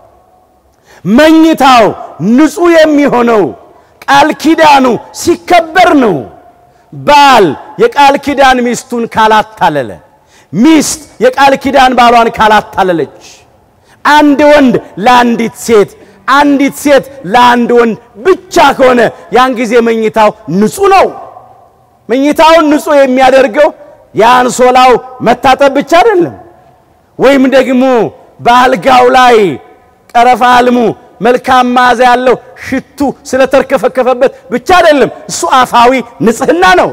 A: መኝታው ንጹሕ የሚሆነው ቃል ኪዳኑ ሲከበር ነው። ባል የቃል ኪዳን ሚስቱን ካላታለለ፣ ሚስት የቃል ኪዳን ባሏን ካላታለለች፣ አንድ ወንድ ለአንዲት ሴት አንዲት ሴት ለአንድ ወንድ ብቻ ከሆነ ያን ጊዜ መኝታው ንጹሕ ነው። መኝታውን ንጹሕ የሚያደርገው የአንሶላው መታጠብ ብቻ አይደለም፣ ወይም ደግሞ በአልጋው ላይ ቀረፋ አልሙ መልካም መዓዛ ያለው ሽቱ ስለተርከፈከፈበት ብቻ አይደለም። እሱ አፋዊ ንጽሕና ነው።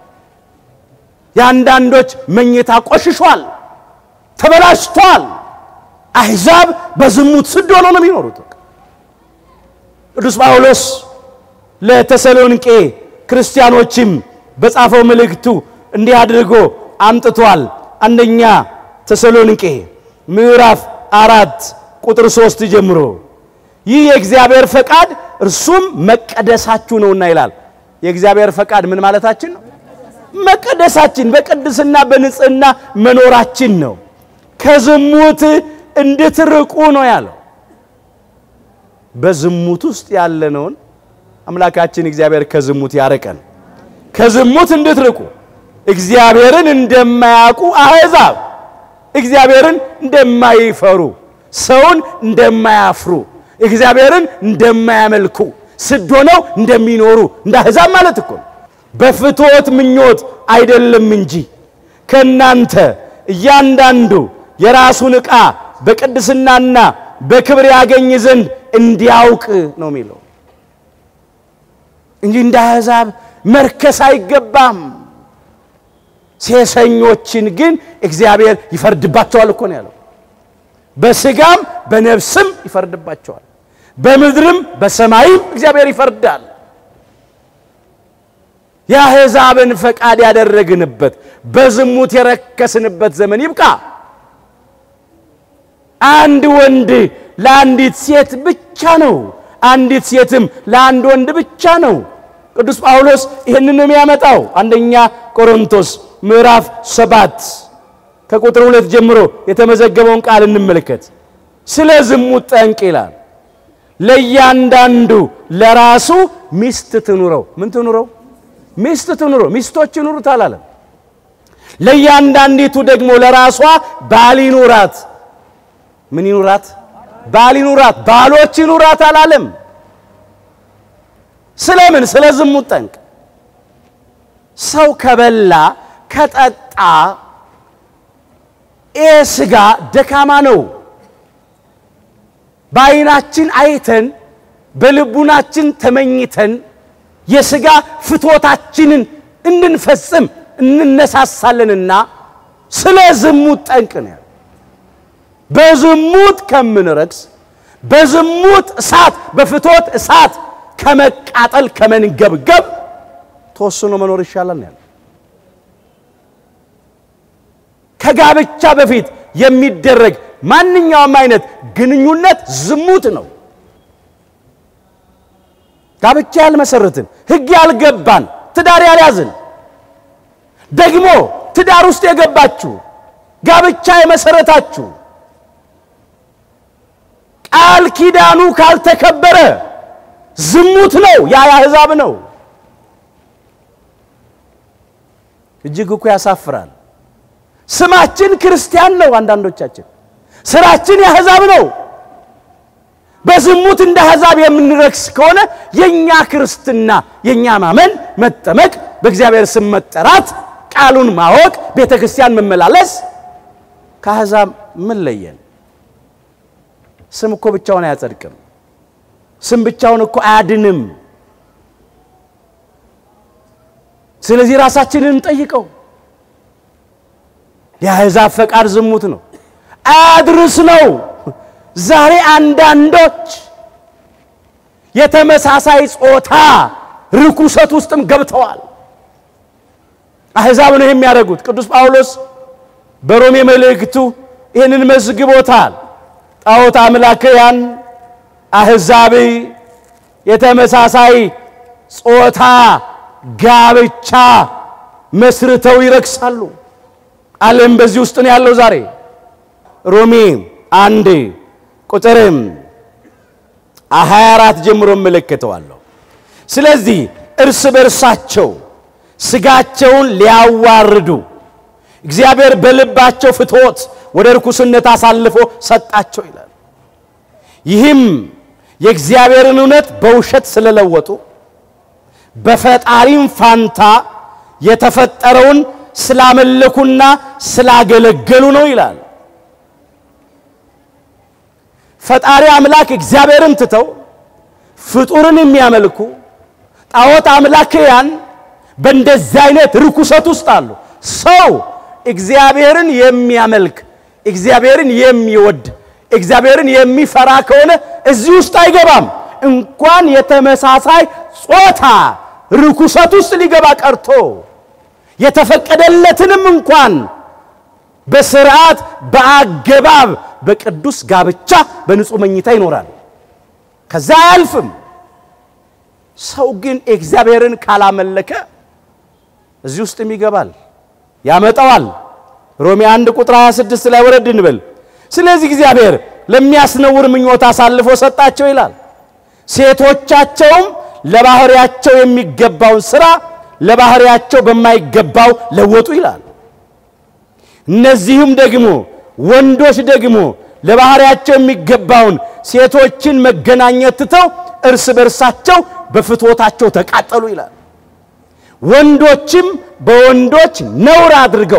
A: የአንዳንዶች መኝታ ቆሽሿል፣ ተበላሽቷል። አሕዛብ በዝሙት ስድ ሆነው ነው የሚኖሩት። ቅዱስ ጳውሎስ ለተሰሎንቄ ክርስቲያኖችም በጻፈው መልእክቱ እንዲህ አድርጎ አምጥቷል። አንደኛ ተሰሎንቄ ምዕራፍ አራት ቁጥር ሶስት ጀምሮ ይህ የእግዚአብሔር ፈቃድ እርሱም መቀደሳችሁ ነውና ይላል። የእግዚአብሔር ፈቃድ ምን ማለታችን ነው? መቀደሳችን፣ በቅድስና በንጽህና መኖራችን ነው። ከዝሙት እንድትርቁ ነው ያለው። በዝሙት ውስጥ ያለነውን አምላካችን እግዚአብሔር ከዝሙት ያርቀን። ከዝሙት እንድትርቁ እግዚአብሔርን እንደማያውቁ አሕዛብ እግዚአብሔርን እንደማይፈሩ ሰውን እንደማያፍሩ እግዚአብሔርን እንደማያመልኩ ስድ ሆነው እንደሚኖሩ እንደ አሕዛብ ማለት እኮ በፍትወት ምኞት አይደለም እንጂ ከእናንተ እያንዳንዱ የራሱን ዕቃ በቅድስናና በክብር ያገኝ ዘንድ እንዲያውቅ ነው የሚለው እንጂ እንደ አሕዛብ መርከስ አይገባም። ሴሰኞችን ግን እግዚአብሔር ይፈርድባቸዋል እኮ ነው ያለው። በሥጋም በነፍስም ይፈርድባቸዋል፣ በምድርም በሰማይም እግዚአብሔር ይፈርዳል። የአሕዛብን ፈቃድ ያደረግንበት በዝሙት የረከስንበት ዘመን ይብቃ። አንድ ወንድ ለአንዲት ሴት ብቻ ነው፣ አንዲት ሴትም ለአንድ ወንድ ብቻ ነው። ቅዱስ ጳውሎስ ይህንን የሚያመጣው አንደኛ ቆሮንቶስ ምዕራፍ ሰባት ከቁጥር ሁለት ጀምሮ የተመዘገበውን ቃል እንመልከት። ስለ ዝሙት ጠንቅ ይላል። ለእያንዳንዱ ለራሱ ሚስት ትኑረው። ምን ትኑረው? ሚስት ትኑረው። ሚስቶች ይኑሩት አላለም። ለእያንዳንዲቱ ደግሞ ለራሷ ባል ይኑራት። ምን ይኑራት? ባል ይኑራት። ባሎች ይኑራት አላለም። ስለምን? ስለ ዝሙት ጠንቅ። ሰው ከበላ ከጠጣ ይህ ሥጋ ደካማ ነው። በዓይናችን አይተን በልቡናችን ተመኝተን የሥጋ ፍትወታችንን እንድንፈጽም እንነሳሳለንና ስለ ዝሙት ጠንቅ ነው። በዝሙት ከምንረክስ በዝሙት እሳት በፍትወት እሳት ከመቃጠል ከመንገብገብ ተወስኖ መኖር ይሻላል ያለ ከጋብቻ በፊት የሚደረግ ማንኛውም አይነት ግንኙነት ዝሙት ነው። ጋብቻ ያልመሰረትን ሕግ ያልገባን ትዳር ያልያዝን ደግሞ ትዳር ውስጥ የገባችሁ ጋብቻ የመሰረታችሁ ቃል ኪዳኑ ካልተከበረ ዝሙት ነው። ያ የአሕዛብ ነው። እጅግ እኮ ያሳፍራል። ስማችን ክርስቲያን ነው። አንዳንዶቻችን ስራችን የአሕዛብ ነው። በዝሙት እንደ አሕዛብ የምንረክስ ከሆነ የእኛ ክርስትና የእኛ ማመን፣ መጠመቅ፣ በእግዚአብሔር ስም መጠራት፣ ቃሉን ማወቅ፣ ቤተ ክርስቲያን መመላለስ ከአሕዛብ ምን ለየን? ስም እኮ ብቻውን አያጸድቅም። ስም ብቻውን እኮ አያድንም። ስለዚህ ራሳችንን እንጠይቀው። የአሕዛብ ፈቃድ ዝሙት ነው፣ አያድርስ ነው። ዛሬ አንዳንዶች የተመሳሳይ ጾታ ርኩሰት ውስጥም ገብተዋል። አሕዛብ ነው የሚያደርጉት። ቅዱስ ጳውሎስ በሮሜ መልእክቱ ይህንን መዝግቦታል። ጣዖት አምላክያን አሕዛብ የተመሳሳይ ጾታ ጋብቻ መስርተው ይረክሳሉ። ዓለም በዚህ ውስጥ ነው ያለው ዛሬ። ሮሜ አንድ ቁጥርም 24 ጀምሮ እመለከተዋለሁ። ስለዚህ እርስ በርሳቸው ሥጋቸውን ሊያዋርዱ እግዚአብሔር በልባቸው ፍትወት ወደ ርኩስነት አሳልፎ ሰጣቸው ይላል። ይህም የእግዚአብሔርን እውነት በውሸት ስለለወጡ በፈጣሪም ፋንታ የተፈጠረውን ስላመለኩና ስላገለገሉ ነው ይላል። ፈጣሪ አምላክ እግዚአብሔርን ትተው ፍጡርን የሚያመልኩ ጣዖት አምላክያን በእንደዚህ አይነት ርኩሰት ውስጥ አሉ። ሰው እግዚአብሔርን የሚያመልክ እግዚአብሔርን የሚወድ እግዚአብሔርን የሚፈራ ከሆነ እዚህ ውስጥ አይገባም። እንኳን የተመሳሳይ ጾታ ርኩሰት ውስጥ ሊገባ ቀርቶ የተፈቀደለትንም እንኳን በስርዓት በአገባብ በቅዱስ ጋብቻ በንጹህ መኝታ ይኖራል። ከዛ አያልፍም። ሰው ግን እግዚአብሔርን ካላመለከ እዚህ ውስጥም ይገባል፣ ያመጣዋል። ሮሜ 1 ቁጥር 26 ላይ ወረድ እንበል። ስለዚህ እግዚአብሔር ለሚያስነውር ምኞት አሳልፎ ሰጣቸው ይላል። ሴቶቻቸውም ለባህሪያቸው የሚገባውን ሥራ ለባህሪያቸው በማይገባው ለወጡ ይላል። እነዚህም ደግሞ ወንዶች ደግሞ ለባህሪያቸው የሚገባውን ሴቶችን መገናኘት ትተው እርስ በርሳቸው በፍትወታቸው ተቃጠሉ ይላል። ወንዶችም በወንዶች ነውር አድርገው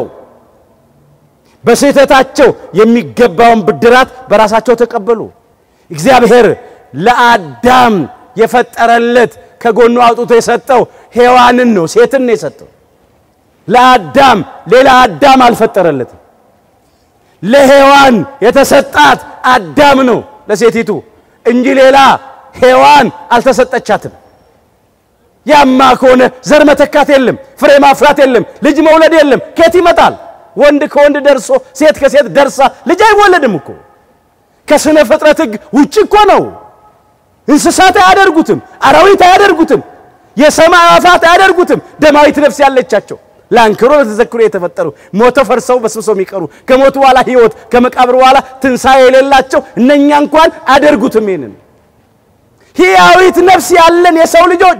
A: በስህተታቸው የሚገባውን ብድራት በራሳቸው ተቀበሉ። እግዚአብሔር ለአዳም የፈጠረለት ከጎኑ አውጥቶ የሰጠው ሔዋንን ነው፣ ሴትን ነው የሰጠው። ለአዳም ሌላ አዳም አልፈጠረለትም። ለሔዋን የተሰጣት አዳም ነው ለሴቲቱ እንጂ ሌላ ሔዋን አልተሰጠቻትም። ያማ ከሆነ ዘር መተካት የለም፣ ፍሬ ማፍራት የለም፣ ልጅ መውለድ የለም። ከየት ይመጣል? ወንድ ከወንድ ደርሶ ሴት ከሴት ደርሳ ልጅ አይወለድም እኮ። ከስነ ፍጥረት ሕግ ውጭ እኮ ነው። እንስሳት አያደርጉትም፣ አራዊት አያደርጉትም፣ የሰማይ አዕዋፋት አያደርጉትም። ደማዊት ነፍስ ያለቻቸው ለአንክሮ ለተዘክሮ የተፈጠሩ ሞተው ፈርሰው በስብሰው የሚቀሩ ከሞቱ በኋላ ሕይወት ከመቃብር በኋላ ትንሣኤ የሌላቸው እነኛ እንኳን አያደርጉትም። ይህንን ሕያዊት ነፍስ ያለን የሰው ልጆች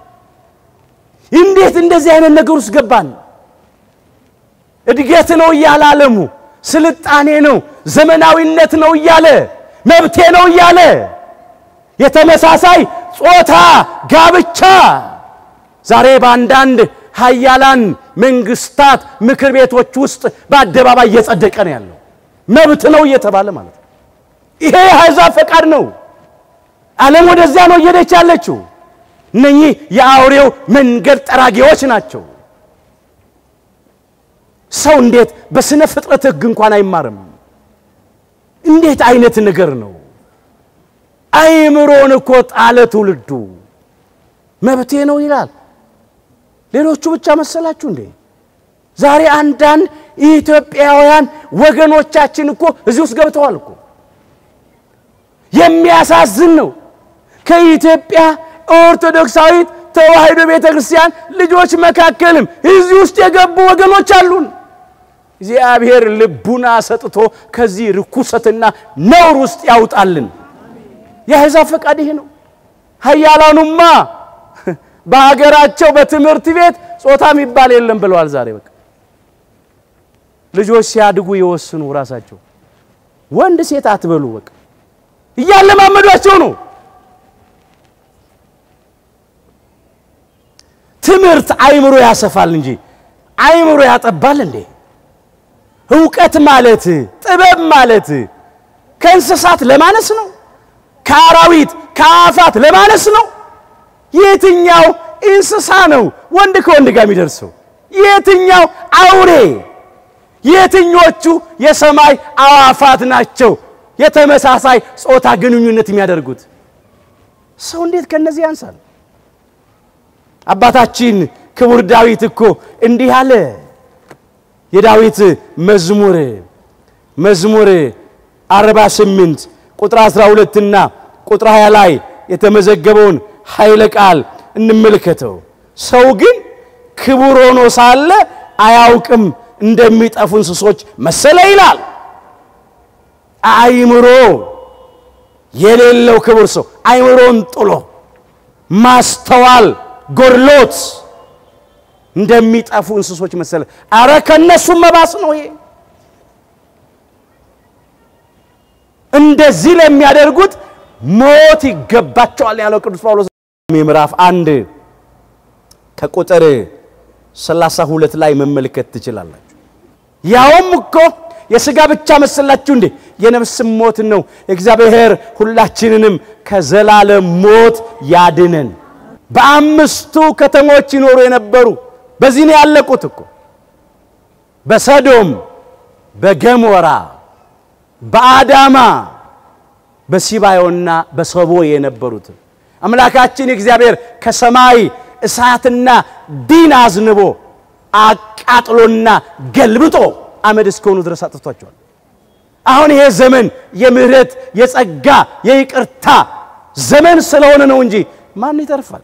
A: እንዴት እንደዚህ አይነት ነገር ውስጥ ገባን? እድገት ነው እያለ ዓለሙ ስልጣኔ ነው ዘመናዊነት ነው እያለ መብቴ ነው እያለ የተመሳሳይ ጾታ ጋብቻ ዛሬ በአንዳንድ ሀያላን መንግስታት ምክር ቤቶች ውስጥ በአደባባይ እየጸደቀ ነው ያለው። መብት ነው እየተባለ ማለት ነው። ይሄ የአሕዛብ ፈቃድ ነው። ዓለም ወደዚያ ነው እየሄደች ያለችው። እነኚህ የአውሬው መንገድ ጠራጊዎች ናቸው። ሰው እንዴት በስነ ፍጥረት ሕግ እንኳን አይማርም? እንዴት አይነት ነገር ነው? አይምሮን እኮ ጣለ ትውልዱ። መብቴ ነው ይላል። ሌሎቹ ብቻ መሰላችሁ እንዴ? ዛሬ አንዳንድ ኢትዮጵያውያን ወገኖቻችን እኮ እዚህ ውስጥ ገብተዋል እኮ። የሚያሳዝን ነው። ከኢትዮጵያ ኦርቶዶክሳዊት ተዋሕዶ ቤተ ክርስቲያን ልጆች መካከልም እዚህ ውስጥ የገቡ ወገኖች አሉን። እግዚአብሔር ልቡና ሰጥቶ ከዚህ ርኩሰትና ነውር ውስጥ ያውጣልን። የአሕዛብ ፈቃድ ይሄ ነው። ኃያላኑማ በሀገራቸው በትምህርት ቤት ጾታ የሚባል የለም ብለዋል። ዛሬ በቃ ልጆች ሲያድጉ የወስኑ ራሳቸው ወንድ ሴት አትበሉ በቃ እያለማመዷቸው ነው። ትምህርት አይምሮ ያሰፋል እንጂ አይምሮ ያጠባል እንዴ? እውቀት ማለት ጥበብ ማለት ከእንስሳት ለማነስ ነው? ከአራዊት ከአፋት ለማነስ ነው? የትኛው እንስሳ ነው ወንድ ከወንድ ጋር የሚደርሰው? የትኛው አውሬ? የትኞቹ የሰማይ አዋፋት ናቸው የተመሳሳይ ጾታ ግንኙነት የሚያደርጉት? ሰው እንዴት ከነዚህ ያንሳል? አባታችን ክቡር ዳዊት እኮ እንዲህ አለ። የዳዊት መዝሙር መዝሙር 48 ቁጥር 12 እና ቁጥር 20 ላይ የተመዘገበውን ኃይለ ቃል እንመልከተው። ሰው ግን ክቡር ሆኖ ሳለ አያውቅም፣ እንደሚጠፉ እንስሶች መሰለ ይላል። አይምሮ የሌለው ክቡር ሰው አይምሮን ጥሎ ማስተዋል ጎድሎት እንደሚጠፉ እንስሶች መሰለ። አረ ከነሱም መባስ ነው ይሄ። እንደዚህ ለሚያደርጉት ሞት ይገባቸዋል ያለው ቅዱስ ጳውሎስ ምዕራፍ አንድ ከቁጥር 32 ላይ መመልከት ትችላላችሁ። ያውም እኮ የሥጋ ብቻ መሰላችሁ እንዴ? የነፍስም ሞት ነው። እግዚአብሔር ሁላችንንም ከዘላለም ሞት ያድነን። በአምስቱ ከተሞች ይኖሩ የነበሩ በዚህ ነው ያለቁት እኮ በሰዶም፣ በገሞራ፣ በአዳማ፣ በሲባዮና በሰቦ የነበሩት አምላካችን እግዚአብሔር ከሰማይ እሳትና ዲን አዝንቦ አቃጥሎና ገልብጦ አመድ እስከሆኑ ድረስ አጥፍቷቸዋል። አሁን ይሄ ዘመን የምህረት የጸጋ የይቅርታ ዘመን ስለሆነ ነው እንጂ ማን ይተርፋል?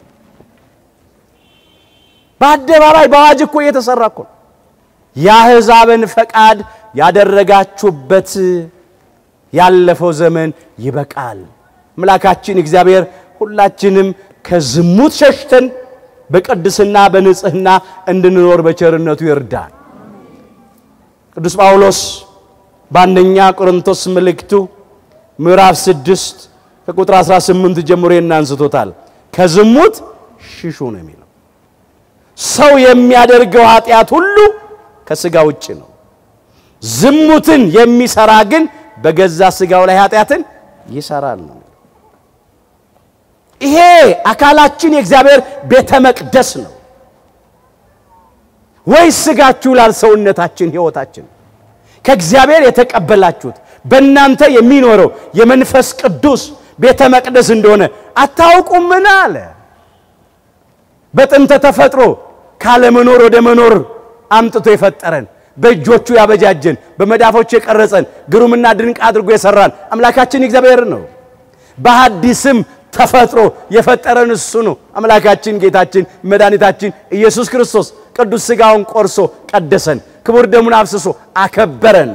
A: በአደባባይ በአዋጅ እኮ እየተሰራ እኮ ነው። የአሕዛብን ፈቃድ ያደረጋችሁበት ያለፈው ዘመን ይበቃል። አምላካችን እግዚአብሔር ሁላችንም ከዝሙት ሸሽተን በቅድስና በንጽህና እንድንኖር በቸርነቱ ይርዳል። ቅዱስ ጳውሎስ በአንደኛ ቆሮንቶስ መልእክቱ ምዕራፍ 6 ከቁጥር 18 ጀምሮ እናንስቶታል። ከዝሙት ሽሹ ነው የሚለው። ሰው የሚያደርገው ኃጢአት ሁሉ ከሥጋ ውጭ ነው። ዝሙትን የሚሰራ ግን በገዛ ሥጋው ላይ ኃጢአትን ይሰራል ነው። ይሄ አካላችን የእግዚአብሔር ቤተ መቅደስ ነው። ወይስ ሥጋችሁ ላል ሰውነታችን ሕይወታችን ከእግዚአብሔር የተቀበላችሁት በእናንተ የሚኖረው የመንፈስ ቅዱስ ቤተ መቅደስ እንደሆነ አታውቁምን? አለ። በጥንተ ተፈጥሮ ካለመኖር ወደ መኖር አምጥቶ የፈጠረን በእጆቹ ያበጃጀን በመዳፎቹ የቀረጸን ግሩምና ድንቅ አድርጎ የሰራን አምላካችን እግዚአብሔር ነው። በሐዲስም ተፈጥሮ የፈጠረን እሱ ነው። አምላካችን ጌታችን መድኃኒታችን ኢየሱስ ክርስቶስ ቅዱስ ሥጋውን ቆርሶ ቀደሰን፣ ክቡር ደሙን አፍስሶ አከበረን።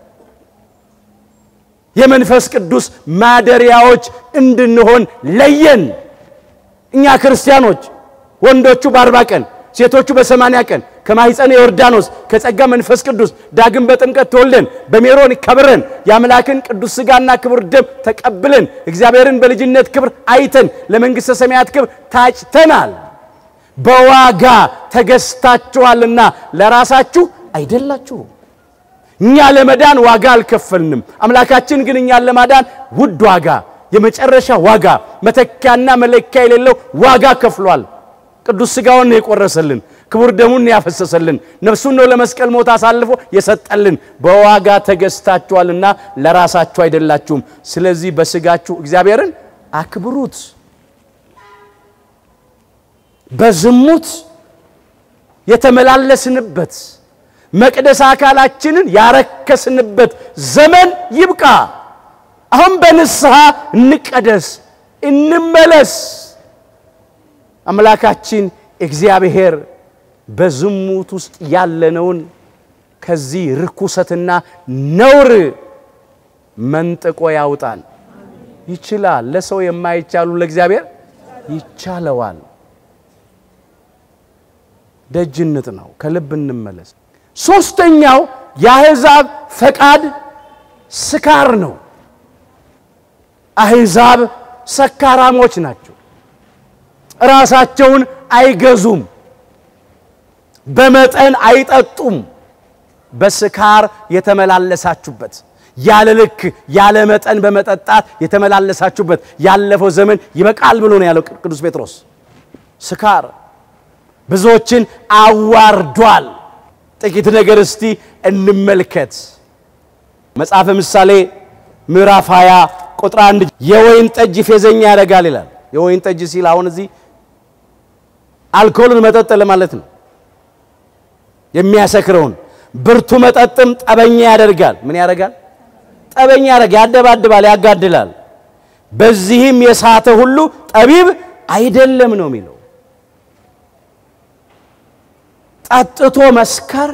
A: የመንፈስ ቅዱስ ማደሪያዎች እንድንሆን ለየን። እኛ ክርስቲያኖች ወንዶቹ በአርባ ቀን ሴቶቹ በሰማንያ ቀን ከማኅፀነ ዮርዳኖስ ከጸጋ መንፈስ ቅዱስ ዳግም በጥምቀት ተወልደን በሜሮን ከብረን የአምላክን ቅዱስ ሥጋና ክቡር ደም ተቀብለን እግዚአብሔርን በልጅነት ክብር አይተን ለመንግሥተ ሰማያት ክብር ታጭተናል። በዋጋ ተገዝታችኋልና ለራሳችሁ አይደላችሁም። እኛ ለመዳን ዋጋ አልከፈልንም። አምላካችን ግን እኛን ለማዳን ውድ ዋጋ፣ የመጨረሻ ዋጋ፣ መተኪያና መለኪያ የሌለው ዋጋ ከፍሏል። ቅዱስ ሥጋውን ነው የቆረሰልን፣ ክቡር ደሙን ነው ያፈሰሰልን፣ ነፍሱን ነው ለመስቀል ሞት አሳልፎ የሰጠልን። በዋጋ ተገዝታችኋልና ለራሳችሁ አይደላችሁም። ስለዚህ በሥጋችሁ እግዚአብሔርን አክብሩት። በዝሙት የተመላለስንበት መቅደስ አካላችንን ያረከስንበት ዘመን ይብቃ። አሁን በንስሐ እንቀደስ፣ እንመለስ። አምላካችን እግዚአብሔር በዝሙት ውስጥ ያለነውን ከዚህ ርኩሰትና ነውር መንጥቆ ያውጣን። ይችላል። ለሰው የማይቻሉ ለእግዚአብሔር ይቻለዋል። ደጅነት ነው። ከልብ እንመለስ። ሶስተኛው የአሕዛብ ፈቃድ ስካር ነው። አሕዛብ ሰካራሞች ናቸው። ራሳቸውን አይገዙም፣ በመጠን አይጠጡም። በስካር የተመላለሳችሁበት ያለ ልክ ያለ መጠን በመጠጣት የተመላለሳችሁበት ያለፈው ዘመን ይበቃል ብሎ ነው ያለው ቅዱስ ጴጥሮስ። ስካር ብዙዎችን አዋርዷል። ጥቂት ነገር እስቲ እንመልከት። መጽሐፈ ምሳሌ ምዕራፍ 20 ቁጥር አንድ የወይን ጠጅ ፌዘኛ ያደርጋል ይላል። የወይን ጠጅ ሲል አሁን እዚህ አልኮልን መጠጥ ለማለት ነው። የሚያሰክረውን ብርቱ መጠጥም ጠበኛ ያደርጋል። ምን ያደርጋል? ጠበኛ ያደርጋል፣ ያደባድባል፣ ያጋድላል። በዚህም የሳተ ሁሉ ጠቢብ አይደለም ነው የሚለው። ጠጥቶ መስከር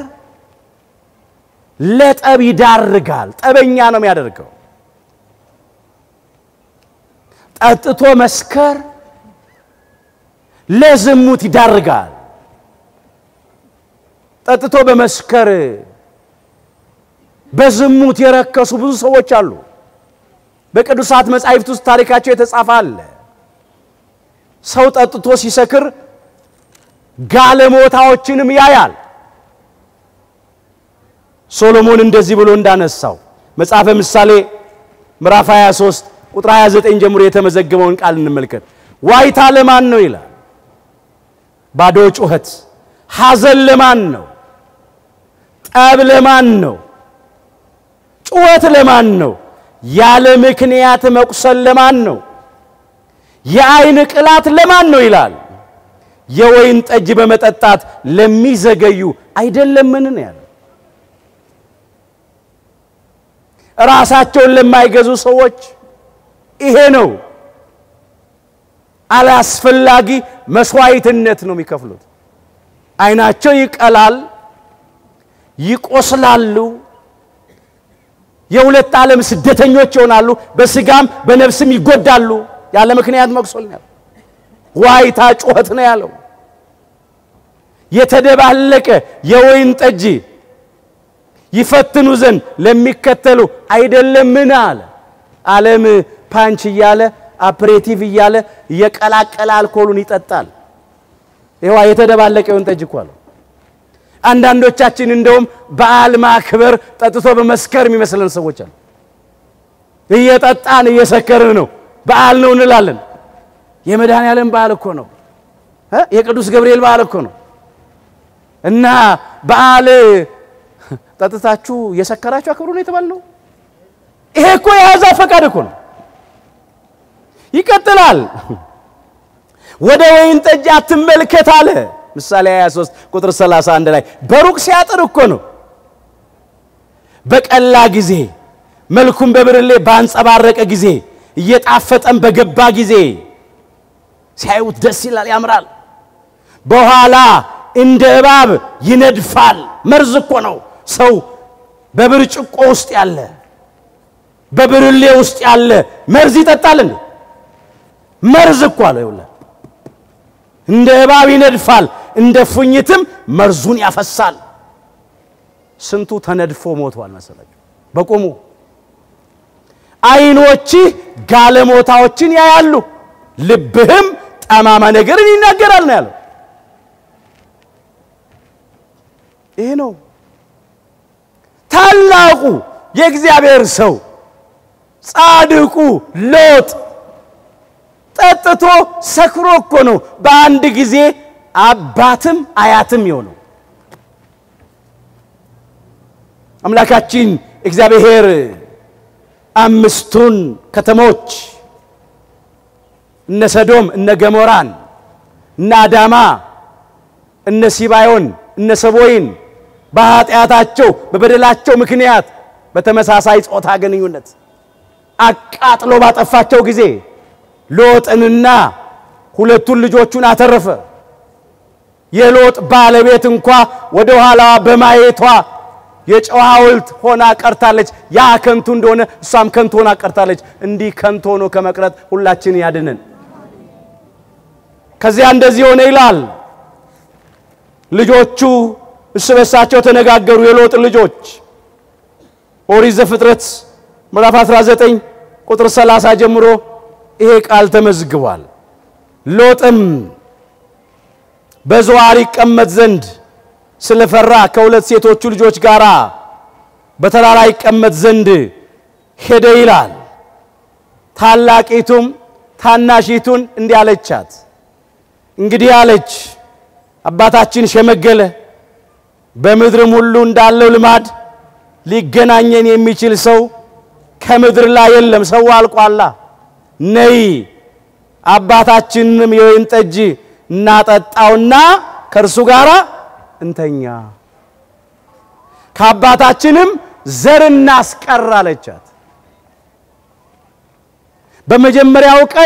A: ለጠብ ይዳርጋል። ጠበኛ ነው የሚያደርገው። ጠጥቶ መስከር ለዝሙት ይዳርጋል። ጠጥቶ በመስከር በዝሙት የረከሱ ብዙ ሰዎች አሉ። በቅዱሳት መጻሕፍት ውስጥ ታሪካቸው የተጻፈ አለ። ሰው ጠጥቶ ሲሰክር ጋለሞታዎችንም ያያል። ሶሎሞን እንደዚህ ብሎ እንዳነሳው መጽሐፈ ምሳሌ ምዕራፍ 23 ቁጥር 29 ጀምሮ የተመዘገበውን ቃል እንመልከት። ዋይታ ለማን ነው ይላል? ባዶ ጩኸት። ሐዘን ለማን ነው? ጠብ ለማን ነው? ጩኸት ለማን ነው? ያለ ምክንያት መቁሰል ለማን ነው? የዓይን ቅላት ለማን ነው ይላል? የወይን ጠጅ በመጠጣት ለሚዘገዩ አይደለምን ነው ያለው። ራሳቸውን ለማይገዙ ሰዎች ይሄ ነው አላስፈላጊ መስዋዕትነት ነው የሚከፍሉት። ዓይናቸው ይቀላል፣ ይቆስላሉ፣ የሁለት ዓለም ስደተኞች ይሆናሉ፣ በስጋም በነፍስም ይጎዳሉ። ያለ ምክንያት መቁሰል ነው። ዋይታ ጩኸት ነው ያለው። የተደባለቀ የወይን ጠጅ ይፈትኑ ዘንድ ለሚከተሉ አይደለምን አለ። ዓለም ፓንች እያለ አፕሬቲቭ እያለ እየቀላቀለ አልኮሉን ይጠጣል። ይዋ የተደባለቀ የወይን ጠጅ እኮ አለው። አንዳንዶቻችን እንደውም በዓል ማክበር ጠጥቶ በመስከር የሚመስለን ሰዎች አሉ። እየጠጣን እየሰከርን ነው፣ በዓል ነው እንላለን። የመድኃኔዓለም በዓል እኮ ነው። የቅዱስ ገብርኤል በዓል እኮ ነው። እና በዓል ጠጥታችሁ እየሰከራችሁ አክብሩ ነው የተባልነው። ይሄ እኮ የአሕዛብ ፈቃድ እኮ ነው። ይቀጥላል። ወደ ወይን ጠጅ አትመልከት አለ። ምሳሌ 23 ቁጥር 31 ላይ በሩቅ ሲያጥር እኮ ነው። በቀላ ጊዜ መልኩም በብርሌ ባንጸባረቀ ጊዜ እየጣፈጠም በገባ ጊዜ ሲያዩት ደስ ይላል፣ ያምራል። በኋላ እንደ እባብ ይነድፋል። መርዝ እኮ ነው። ሰው በብርጭቆ ውስጥ ያለ በብርሌ ውስጥ ያለ መርዝ ይጠጣል እንዴ? መርዝ እኮ አለ። ይኸውልህ እንደ እባብ ይነድፋል፣ እንደ ፉኝትም መርዙን ያፈሳል። ስንቱ ተነድፎ ሞቷል መሰላችሁ በቁሙ። ዓይኖችህ ጋለሞታዎችን ያያሉ፣ ልብህም ጠማማ ነገርን ይናገራል ነው ያለው። ይሄ ነው ታላቁ የእግዚአብሔር ሰው ጻድቁ ሎጥ ጠጥቶ ሰክሮ እኮ ነው በአንድ ጊዜ አባትም አያትም የሆነው። አምላካችን እግዚአብሔር አምስቱን ከተሞች እነ ሰዶም፣ እነ ገሞራን፣ እነ አዳማ፣ እነ ሲባዮን፣ እነ ሰቦይን በኃጢአታቸው በበደላቸው ምክንያት በተመሳሳይ ጾታ ግንኙነት አቃጥሎ ባጠፋቸው ጊዜ ሎጥንና ሁለቱን ልጆቹን አተረፈ። የሎጥ ባለቤት እንኳ ወደ ኋላዋ በማየቷ የጨው ሐውልት ሆና ቀርታለች። ያ ከንቱ እንደሆነ እሷም ከንቱ ሆና ቀርታለች። እንዲህ ከንቱ ሆኖ ከመቅረት ሁላችን ያድነን። ከዚያ እንደዚህ ሆነ ይላል። ልጆቹ እርስ በርሳቸው ተነጋገሩ። የሎጥ ልጆች ኦሪት ዘፍጥረት ምዕራፍ 19 ቁጥር 30 ጀምሮ ይሄ ቃል ተመዝግቧል። ሎጥም በዞዓር ይቀመጥ ዘንድ ስለፈራ ከሁለት ሴቶቹ ልጆች ጋር በተራራ ይቀመጥ ዘንድ ሄደ ይላል። ታላቂቱም ታናሺቱን እንዲህ አለቻት፣ እንግዲህ አለች አባታችን ሸመገለ፣ በምድርም ሁሉ እንዳለው ልማድ ሊገናኘን የሚችል ሰው ከምድር ላይ የለም፣ ሰው አልቋላ። ነይ አባታችንንም የወይን ጠጅ እናጠጣውና ከእርሱ ጋር እንተኛ፣ ከአባታችንም ዘር እናስቀር አለቻት። በመጀመሪያው ቀን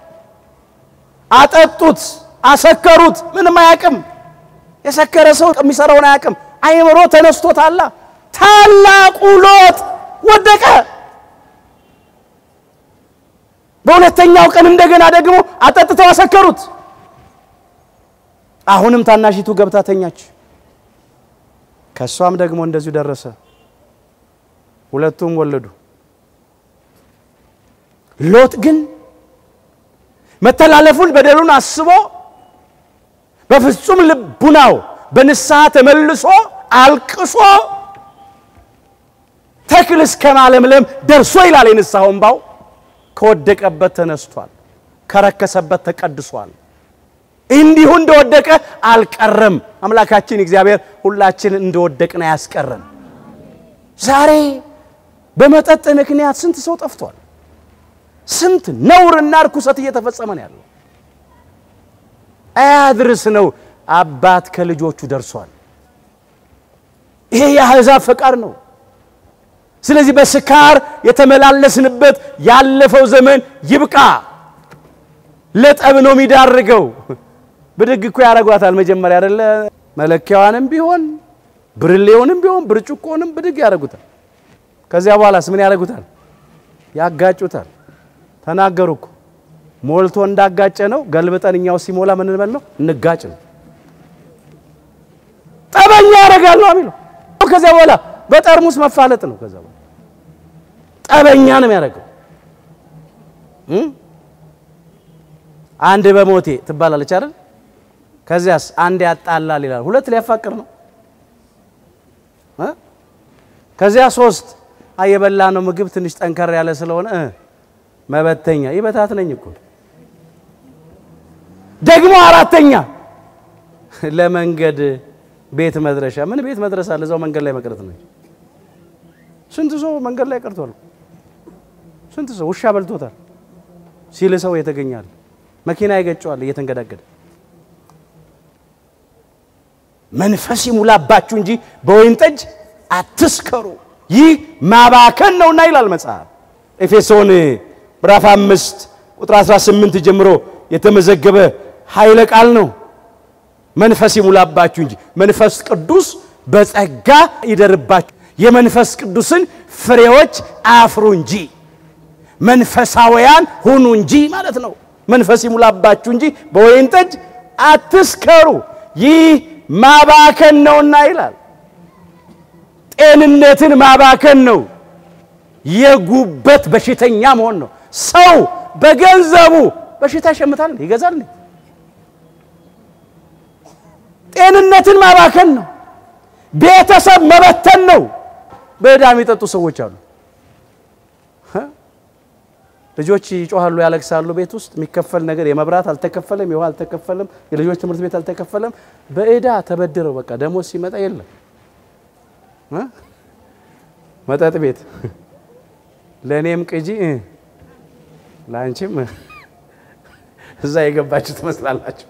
A: አጠጡት፣ አሰከሩት። ምንም አያውቅም። የሰከረ ሰው የሚሰራውን አያውቅም። አይምሮ ተነስቶታላ። ታላቁ ሎጥ ወደቀ። በሁለተኛው ቀን እንደገና ደግሞ አጠጥተው አሰከሩት። አሁንም ታናሺቱ ገብታ ተኛች። ከእሷም ደግሞ እንደዚሁ ደረሰ። ሁለቱም ወለዱ። ሎጥ ግን መተላለፉን በደሉን አስቦ በፍጹም ልቡናው በንስሐ ተመልሶ አልቅሶ ተክል እስከ ማለምለም ደርሶ ይላል የንስሐው እምባው ከወደቀበት ተነስቷል፣ ከረከሰበት ተቀድሷል። እንዲሁ እንደወደቀ አልቀረም። አምላካችን እግዚአብሔር ሁላችን እንደወደቅን አያስቀረን። ዛሬ በመጠጥ ምክንያት ስንት ሰው ጠፍቷል። ስንት ነውርና ርኩሰት እየተፈጸመ ነው ያለው። አያድርስ ነው አባት ከልጆቹ ደርሷል። ይሄ የአሕዛብ ፈቃድ ነው። ስለዚህ በስካር የተመላለስንበት ያለፈው ዘመን ይብቃ። ለጠብ ነው የሚዳርገው። ብድግ እኮ ያደርጓታል መጀመሪያ አይደለ? መለኪያዋንም ቢሆን ብርሌውንም ቢሆን ብርጭቆንም ብድግ ያደርጉታል። ከዚያ በኋላስ ምን ያደርጉታል? ያጋጩታል። ተናገሩ እኮ ሞልቶ እንዳጋጨ ነው። ገልብጠን እኛው ሲሞላ ምን እንበል ነው? እንጋጭ ነው። ጠበኛ ያደርጋል ነው የሚለው። ከዚያ በኋላ በጠርሙስ መፋለጥ ነው። ከዚያ በኋላ ጠበኛ ነው የሚያደርገው። አንድ በሞቴ ትባላለች አይደል? ከዚያስ አንድ ያጣላል ይላል። ሁለት ሊያፋቅር ነው። ከዚያ ሶስት የበላ ነው ምግብ ትንሽ ጠንከር ያለ ስለሆነ መበተኛ ይበታት ነኝ እኮ ደግሞ አራተኛ ለመንገድ ቤት መድረሻ ምን ቤት መድረስ አለ? እዛው መንገድ ላይ መቅረት ነው። ስንት ሰው መንገድ ላይ ቀርቷል። ስንት ሰው ውሻ በልቶታል ሲል ሰው የተገኛል። መኪና ይገጨዋል እየተንገዳገደ። መንፈስ ይሙላባችሁ እንጂ በወይን ጠጅ አትስከሩ፣ ይህ ማባከን ነውና ይላል መጽሐፍ። ኤፌሶን ምዕራፍ አምስት ቁጥር 18 ጀምሮ የተመዘገበ ኃይለ ቃል ነው። መንፈስ ይሙላባችሁ እንጂ መንፈስ ቅዱስ በጸጋ ይደርባችሁ፣ የመንፈስ ቅዱስን ፍሬዎች አፍሩ እንጂ መንፈሳውያን ሁኑ እንጂ ማለት ነው። መንፈስ ይሙላባችሁ እንጂ በወይን ጠጅ አትስከሩ፣ ይህ ማባከን ነውና ይላል። ጤንነትን ማባከን ነው። የጉበት በሽተኛ መሆን ነው። ሰው በገንዘቡ በሽታ ይሸምታል፣ ይገዛል። ጤንነትን ማባከን ነው። ቤተሰብ መበተን ነው። በዕዳ የሚጠጡ ሰዎች አሉ። ልጆች ይጮሃሉ፣ ያለቅሳሉ። ቤት ውስጥ የሚከፈል ነገር የመብራት አልተከፈለም፣ የውሃ አልተከፈለም፣ የልጆች ትምህርት ቤት አልተከፈለም። በዕዳ ተበድረው በቃ ደሞዝ ሲመጣ የለም መጠጥ ቤት ለእኔም ቅጂ ለአንቺም እዛ የገባችሁ ትመስላላችሁ።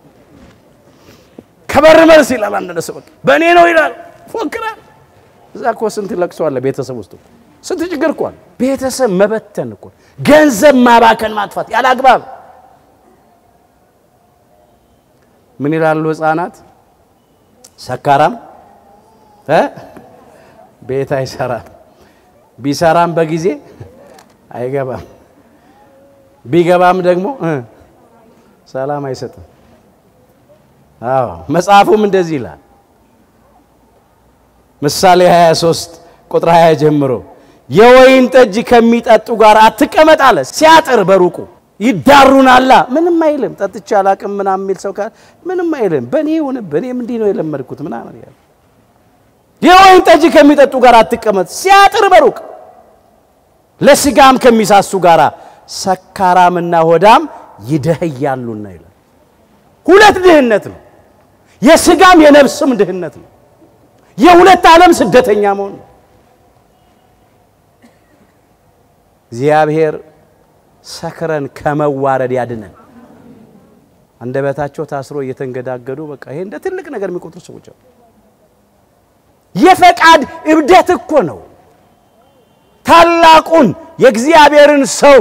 A: ከበር መልስ ይላል አንድ ሰው በቃ በእኔ ነው ይላል፣ ፎክራል። እዛ እኮ ስንት ለቅሶ አለ ቤተሰብ ውስጥ ስንት ችግር እኮ አለ። ቤተሰብ መበተን እኮ ገንዘብ ማባከን፣ ማጥፋት ያለ አግባብ ምን ይላሉ ሕፃናት? ሰካራም እ ቤት አይሰራም፣ ቢሰራም በጊዜ አይገባም፣ ቢገባም ደግሞ ሰላም አይሰጥም። አዎ መጽሐፉም እንደዚህ ይላል። ምሳሌ 23 ቁጥር 20 ጀምሮ የወይን ጠጅ ከሚጠጡ ጋር አትቀመጥ አለ። ሲያጥር በሩቁ ይዳሩናላ። ምንም አይልም። ጠጥቼ አላቅም ምናምን የሚል ሰው ካለ ምንም አይልም። በእኔ ይሁንብህ፣ እኔም እንዲህ ነው የለመድኩት ምናምን ያለ የወይን ጠጅ ከሚጠጡ ጋር አትቀመጥ፣ ሲያጥር በሩቅ ለስጋም ከሚሳሱ ጋር ሰካራምና ሆዳም ይደህያሉና ይላል። ሁለት ድህነት ነው። የስጋም የነፍስም ድህነት ነው። የሁለት ዓለም ስደተኛ መሆን ነው። እግዚአብሔር ሰክረን ከመዋረድ ያድነን። አንደበታቸው ታስሮ እየተንገዳገዱ በቃ ይሄ እንደ ትልቅ ነገር የሚቆጥሩ ሰዎች አሉ። የፈቃድ እብደት እኮ ነው። ታላቁን የእግዚአብሔርን ሰው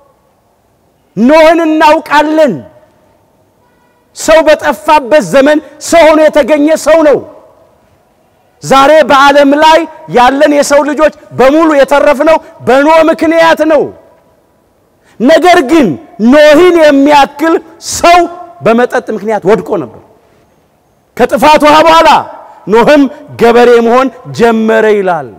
A: ኖህን እናውቃለን። ሰው በጠፋበት ዘመን ሰው ሆኖ የተገኘ ሰው ነው። ዛሬ በዓለም ላይ ያለን የሰው ልጆች በሙሉ የተረፍነው በኖህ ምክንያት ነው። ነገር ግን ኖህን የሚያክል ሰው በመጠጥ ምክንያት ወድቆ ነበር። ከጥፋት ውሃ በኋላ ኖህም ገበሬ መሆን ጀመረ ይላል።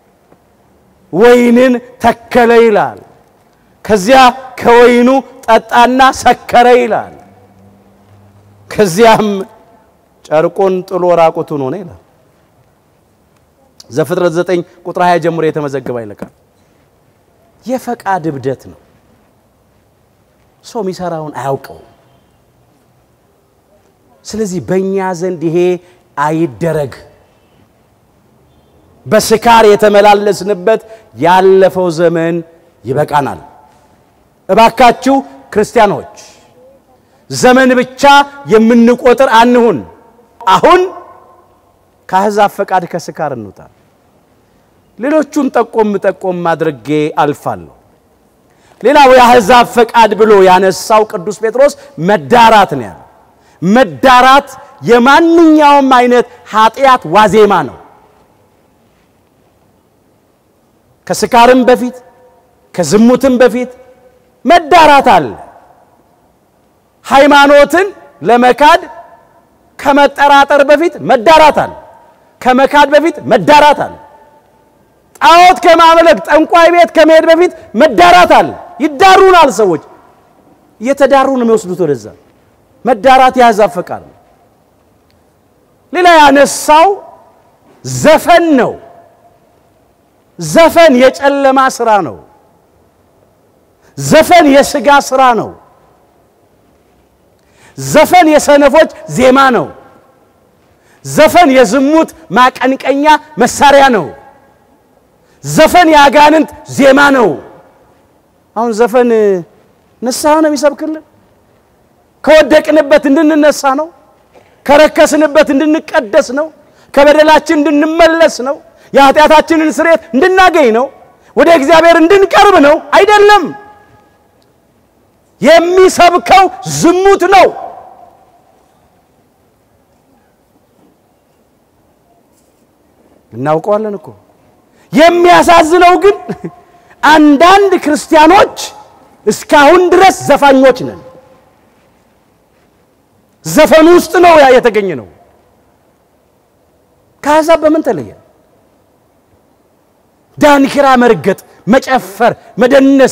A: ወይንን ተከለ ይላል። ከዚያ ከወይኑ ጠጣና ሰከረ ይላል። ከዚያም ጨርቁን ጥሎ ራቁቱን ሆነ ይላል። ዘፍጥረት 9 ቁጥር 20 ጀምሮ የተመዘገበ ይልቃል። የፈቃድ እብደት ነው። ሰው የሚሰራውን አያውቀው። ስለዚህ በእኛ ዘንድ ይሄ አይደረግ። በስካር የተመላለስንበት ያለፈው ዘመን ይበቃናል። እባካችሁ ክርስቲያኖች ዘመን ብቻ የምንቆጥር አንሁን። አሁን ከአሕዛብ ፈቃድ ከስካር እንውጣ። ሌሎቹን ጠቆም ጠቆም አድርጌ አልፋለሁ። ሌላው የአሕዛብ ፈቃድ ብሎ ያነሳው ቅዱስ ጴጥሮስ መዳራት ነው ያለው። መዳራት የማንኛውም አይነት ኃጢአት ዋዜማ ነው። ከስካርም በፊት ከዝሙትም በፊት መዳራት አለ። ሃይማኖትን ለመካድ ከመጠራጠር በፊት መዳራት አለ። ከመካድ በፊት መዳራት አለ። ጣዖት ከማምለክ ጠንቋይ ቤት ከመሄድ በፊት መዳራት አለ። ይዳሩናል። ሰዎች እየተዳሩ ነው የሚወስዱት ወደዛ። መዳራት የአሕዛብ ፈቃድ ነው። ሌላ ያነሳው ዘፈን ነው። ዘፈን የጨለማ ስራ ነው። ዘፈን የስጋ ስራ ነው። ዘፈን የሰነፎች ዜማ ነው። ዘፈን የዝሙት ማቀንቀኛ መሳሪያ ነው። ዘፈን የአጋንንት ዜማ ነው። አሁን ዘፈን ንስሐ ነው የሚሰብክልን። ከወደቅንበት እንድንነሳ ነው። ከረከስንበት እንድንቀደስ ነው። ከበደላችን እንድንመለስ ነው። የኃጢአታችንን ስርየት እንድናገኝ ነው። ወደ እግዚአብሔር እንድንቀርብ ነው። አይደለም። የሚሰብከው ዝሙት ነው። እናውቀዋለን እኮ። የሚያሳዝነው ግን አንዳንድ ክርስቲያኖች እስካሁን ድረስ ዘፋኞች ነን። ዘፈኑ ውስጥ ነው ያ የተገኘ ነው። ከአሕዛብ በምን ተለየ? ዳንኪራ መርገጥ፣ መጨፈር፣ መደነስ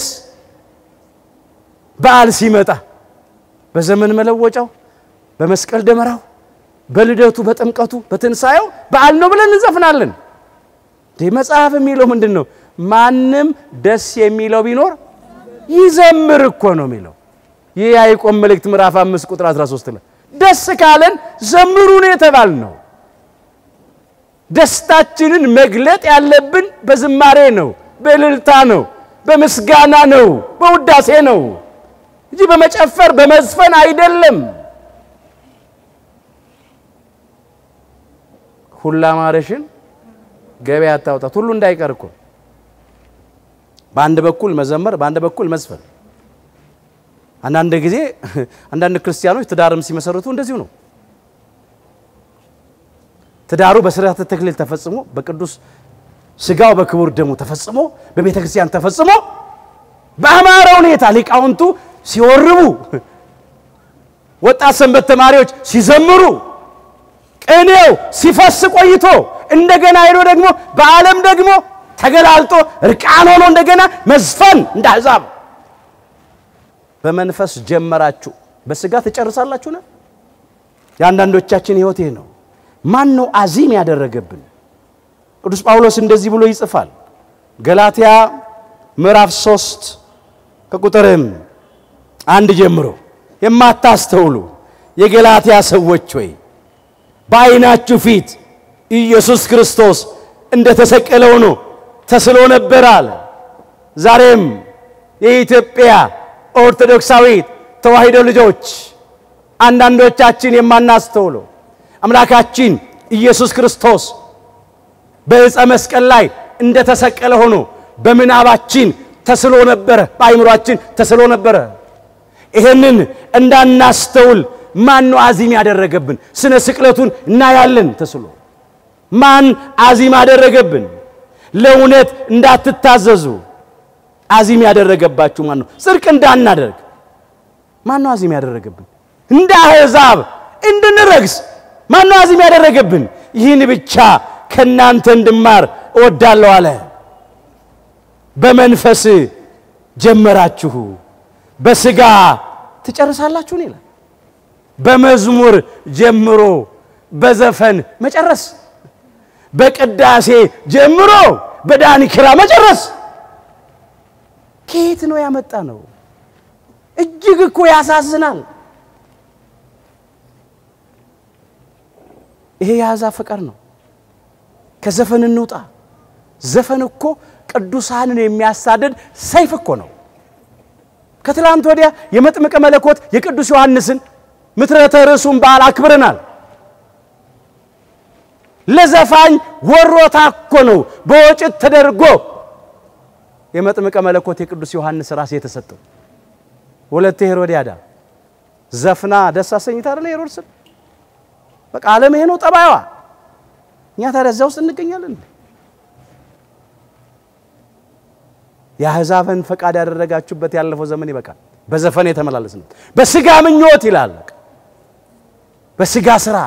A: በዓል ሲመጣ በዘመን መለወጫው፣ በመስቀል ደመራው፣ በልደቱ፣ በጥምቀቱ፣ በትንሣኤው በዓል ነው ብለን እንዘፍናለን። ይህ መጽሐፍ የሚለው ምንድን ነው? ማንም ደስ የሚለው ቢኖር ይዘምር እኮ ነው የሚለው። ይህ የያዕቆብ መልእክት ምዕራፍ 5 ቁጥር 13 ላይ ደስ ካለን ዘምሩ ነው የተባል ነው። ደስታችንን መግለጥ ያለብን በዝማሬ ነው፣ በእልልታ ነው፣ በምስጋና ነው፣ በውዳሴ ነው እንጂ በመጨፈር በመዝፈን አይደለም። ሁላ ማረሽን ገበያ አታውጣት። ሁሉ እንዳይቀር እኮ በአንድ በኩል መዘመር፣ በአንድ በኩል መዝፈን። አንዳንድ ጊዜ አንዳንድ ክርስቲያኖች ትዳርም ሲመሰርቱ እንደዚሁ ነው። ትዳሩ በስርዓተ ተክሊል ተፈጽሞ በቅዱስ ስጋው በክቡር ደሙ ተፈጽሞ በቤተ ክርስቲያን ተፈጽሞ በአማረ ሁኔታ ሊቃውንቱ ሲወርቡ፣ ወጣት ሰንበት ተማሪዎች ሲዘምሩ፣ ቅኔው ሲፈስ ቆይቶ እንደገና ሄዶ ደግሞ በዓለም ደግሞ ተገላልጦ እርቃን ሆኖ እንደገና መዝፈን እንደ አሕዛብ በመንፈስ ጀመራችሁ በስጋ ትጨርሳላችሁ ነው። የአንዳንዶቻችን ሕይወት ይህ ነው። ማን ነው አዚም ያደረገብን? ቅዱስ ጳውሎስ እንደዚህ ብሎ ይጽፋል። ገላትያ ምዕራፍ ሶስት ከቁጥርም አንድ ጀምሮ የማታስተውሉ የገላትያ ሰዎች ሆይ በዓይናችሁ ፊት ኢየሱስ ክርስቶስ እንደ ተሰቀለ ሆኖ ተስሎ ነበር አለ። ዛሬም የኢትዮጵያ ኦርቶዶክሳዊት ተዋሕዶ ልጆች አንዳንዶቻችን የማናስተውለው አምላካችን ኢየሱስ ክርስቶስ በዕፀ መስቀል ላይ እንደ ተሰቀለ ሆኖ በምናባችን ተስሎ ነበረ፣ በአይምሯችን ተስሎ ነበረ። ይሄንን እንዳናስተውል ማን ነው አዚም ያደረገብን? ስነ ስቅለቱን እናያለን ተስሎ። ማን አዚም ያደረገብን? ለእውነት እንዳትታዘዙ አዚም ያደረገባችሁ ማን ነው? ጽድቅ እንዳናደርግ ማን ነው አዚም ያደረገብን? እንደ አሕዛብ እንድንረግስ ማን ነው አዚም ያደረገብን? ይህን ብቻ ከእናንተ እንድማር እወዳለሁ አለ። በመንፈስ ጀመራችሁ በሥጋ ትጨርሳላችሁን ይላል። በመዝሙር ጀምሮ በዘፈን መጨረስ፣ በቅዳሴ ጀምሮ በዳንኪራ መጨረስ ከየት ነው ያመጣ ነው? እጅግ እኮ ያሳዝናል። ይሄ የአሕዛብ ፍቅር ነው። ከዘፈን እንውጣ። ዘፈን እኮ ቅዱሳንን የሚያሳድድ ሰይፍ እኮ ነው። ከትላንት ወዲያ የመጥምቀ መለኮት የቅዱስ ዮሐንስን ምትረተ ርዕሱን በዓል አክብረናል። ለዘፋኝ ወሮታ እኮ ነው በወጭት ተደርጎ የመጥምቀ መለኮት የቅዱስ ዮሐንስ ራስ የተሰጠው። ወለተ ሄሮድያዳ ዘፍና ደስ አሰኝታ አይደለ ሄሮድስን። በቃ ዓለም ይሄ ነው ጠባይዋ። እኛ ታዲያ እዚያ ውስጥ እንገኛለን። የአሕዛብን ፈቃድ ያደረጋችሁበት ያለፈው ዘመን ይበቃል። በዘፈን የተመላለስንበት በስጋ ምኞት ይላል። በስጋ ስራ፣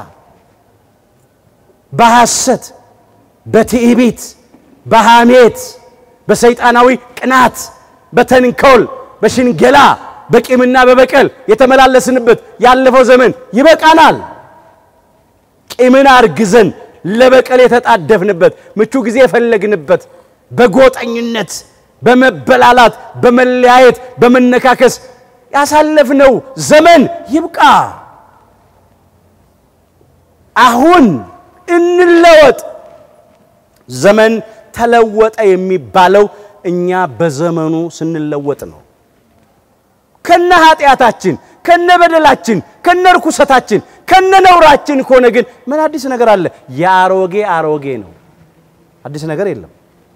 A: በሐሰት፣ በትዕቢት፣ በሐሜት፣ በሰይጣናዊ ቅናት፣ በተንኮል፣ በሽንገላ፣ በቂምና በበቀል የተመላለስንበት ያለፈው ዘመን ይበቃናል። ቂምን አርግዘን ለበቀል የተጣደፍንበት ምቹ ጊዜ የፈለግንበት በጎጠኝነት በመበላላት በመለያየት በመነካከስ ያሳለፍነው ዘመን ይብቃ። አሁን እንለወጥ። ዘመን ተለወጠ የሚባለው እኛ በዘመኑ ስንለወጥ ነው። ከነ ኃጢአታችን፣ ከነ በደላችን፣ ከነ ርኩሰታችን፣ ከነ ነውራችን ከሆነ ግን ምን አዲስ ነገር አለ? የአሮጌ አሮጌ ነው። አዲስ ነገር የለም።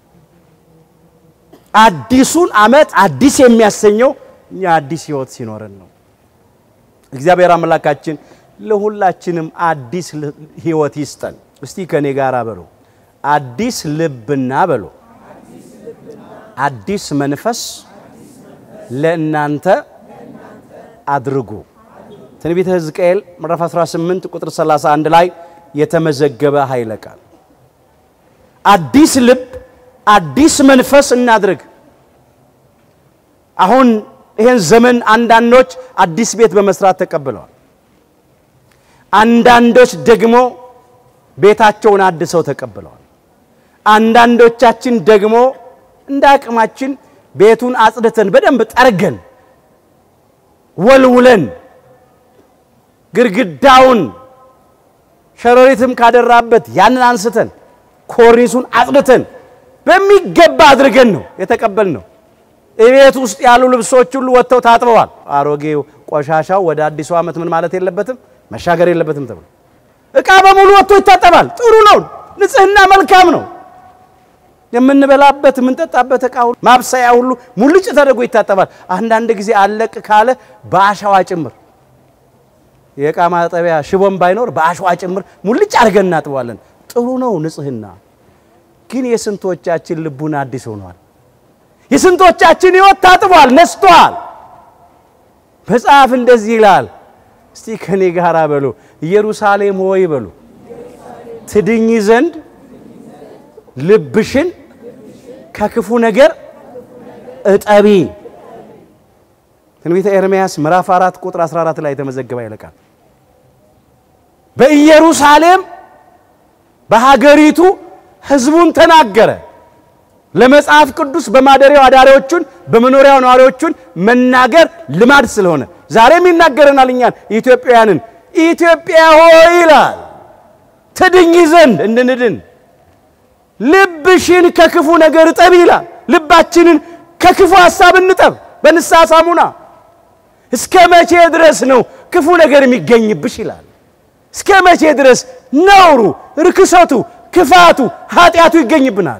A: አዲሱን ዓመት አዲስ የሚያሰኘው እኛ አዲስ ሕይወት ሲኖረን ነው። እግዚአብሔር አምላካችን ለሁላችንም አዲስ ሕይወት ይስጠን። እስቲ ከኔ ጋር በሎ አዲስ ልብና በሎ አዲስ መንፈስ ለእናንተ አድርጉ። ትንቢተ ሕዝቅኤል ምዕራፍ 18 ቁጥር 31 ላይ የተመዘገበ ኃይለ ቃል አዲስ ልብ አዲስ መንፈስ እናድርግ። አሁን ይህን ዘመን አንዳንዶች አዲስ ቤት በመስራት ተቀብለዋል። አንዳንዶች ደግሞ ቤታቸውን አድሰው ተቀብለዋል። አንዳንዶቻችን ደግሞ እንደ አቅማችን ቤቱን አጽድተን በደንብ ጠርገን ወልውለን ግድግዳውን ሸረሪትም ካደራበት ያንን አንስተን ኮርኒሱን አጽድተን በሚገባ አድርገን ነው የተቀበልነው። እቤት ውስጥ ያሉ ልብሶች ሁሉ ወጥተው ታጥበዋል። አሮጌው ቆሻሻው ወደ አዲሱ ዓመት ምን ማለት የለበትም መሻገር የለበትም ተብሎ እቃ በሙሉ ወጥቶ ይታጠባል። ጥሩ ነው። ንጽህና መልካም ነው። የምንበላበት የምንጠጣበት እቃ ሁሉ ማብሰያ ሁሉ ሙልጭ ተደርጎ ይታጠባል። አንዳንድ ጊዜ አለቅ ካለ በአሸዋ ጭምር የእቃ ማጠቢያ ሽቦም ባይኖር በአሸዋ ጭምር ሙልጭ አድርገን እናጥበዋለን። ጥሩ ነው ንጽህና። ግን የስንቶቻችን ልቡን አዲስ ሆኗል? የስንቶቻችን ሕይወት ታጥቧል፣ ነስቷል? መጽሐፍ እንደዚህ ይላል። እስቲ ከኔ ጋር በሉ ኢየሩሳሌም ሆይ በሉ ትድኝ ዘንድ ልብሽን ከክፉ ነገር እጠቢ። ትንቢተ ኤርምያስ ምዕራፍ 4 ቁጥር 14 ላይ የተመዘገበ ይለቃል። በኢየሩሳሌም በሀገሪቱ ሕዝቡን ተናገረ። ለመጽሐፍ ቅዱስ በማደሪያው አዳሪዎቹን በመኖሪያው ነዋሪዎቹን መናገር ልማድ ስለሆነ ዛሬም ይናገረናል እኛን ኢትዮጵያውያንን። ኢትዮጵያ ሆይ ይላል ትድኝ ዘንድ እንድንድን ልብሽን ከክፉ ነገር እጠብ ይላል። ልባችንን ከክፉ ሐሳብ እንጠብ በንስሐ ሳሙና። እስከ መቼ ድረስ ነው ክፉ ነገር የሚገኝብሽ ይላል። እስከ መቼ ድረስ ነውሩ፣ ርክሰቱ፣ ክፋቱ፣ ኃጢአቱ ይገኝብናል?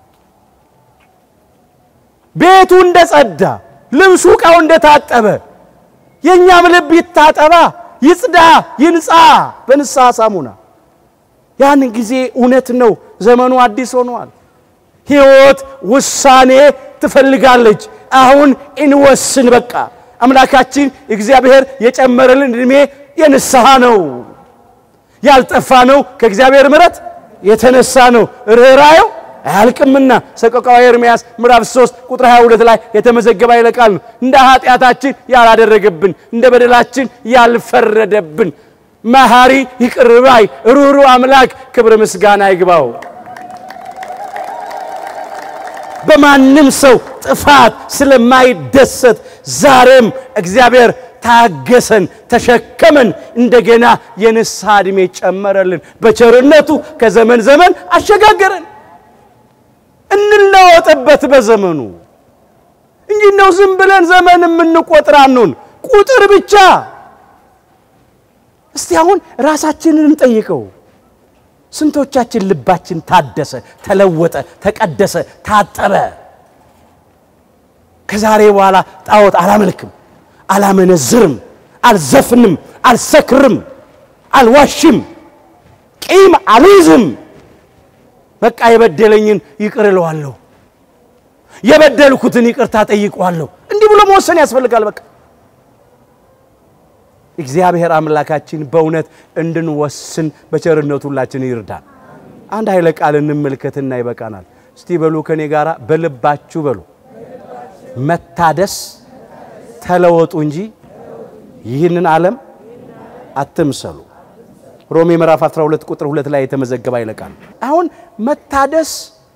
A: ቤቱ እንደጸዳ፣ ልብሱ ዕቃው እንደታጠበ የእኛም ልብ ይታጠባ፣ ይጽዳ፣ ይንጻ በንስሐ ሳሙና። ያን ጊዜ እውነት ነው ዘመኑ አዲስ ሆኗል። ሕይወት ውሳኔ ትፈልጋለች። አሁን እንወስን። በቃ አምላካችን እግዚአብሔር የጨመረልን ዕድሜ የንስሐ ነው። ያልጠፋ ነው ከእግዚአብሔር ምሕረት የተነሳ ነው። ርኅራኄው አያልቅምና ሰቆቃወ ኤርምያስ ምዕራፍ 3 ቁጥር 22 ላይ የተመዘገበ ኃይለ ቃል ነው። እንደ ኃጢአታችን ያላደረገብን እንደ በደላችን ያልፈረደብን መሐሪ ይቅር ባይ ሩህሩህ አምላክ ክብር ምስጋና ይግባው። በማንም ሰው ጥፋት ስለማይደሰት ዛሬም እግዚአብሔር ታገሰን፣ ተሸከመን፣ እንደገና የንስሐ ዕድሜ ጨመረልን። በቸርነቱ ከዘመን ዘመን አሸጋገረን። እንለወጥበት በዘመኑ እንጂ ነው ዝም ብለን ዘመን የምንቆጥር አንሁን። ቁጥር ብቻ እስቲ አሁን ራሳችንን እንጠይቀው። ስንቶቻችን ልባችን ታደሰ፣ ተለወጠ፣ ተቀደሰ፣ ታጠበ? ከዛሬ በኋላ ጣዖት አላመልክም፣ አላመነዝርም፣ አልዘፍንም፣ አልሰክርም፣ አልዋሽም፣ ቂም አልይዝም። በቃ የበደለኝን ይቅር እለዋለሁ፣ የበደልኩትን ይቅርታ ጠይቀዋለሁ። እንዲህ ብሎ መወሰን ያስፈልጋል። በቃ እግዚአብሔር አምላካችን በእውነት እንድንወስን በቸርነቱ ሁላችን ይርዳል። አንድ ኃይለ ቃል እንመልከትና ይበቃናል። እስቲ በሉ ከኔ ጋራ በልባችሁ በሉ መታደስ ተለወጡ እንጂ ይህንን ዓለም አትምሰሉ። ሮሜ ምዕራፍ 12 ቁጥር 2 ላይ የተመዘገበ ኃይለ ቃል። አሁን መታደስ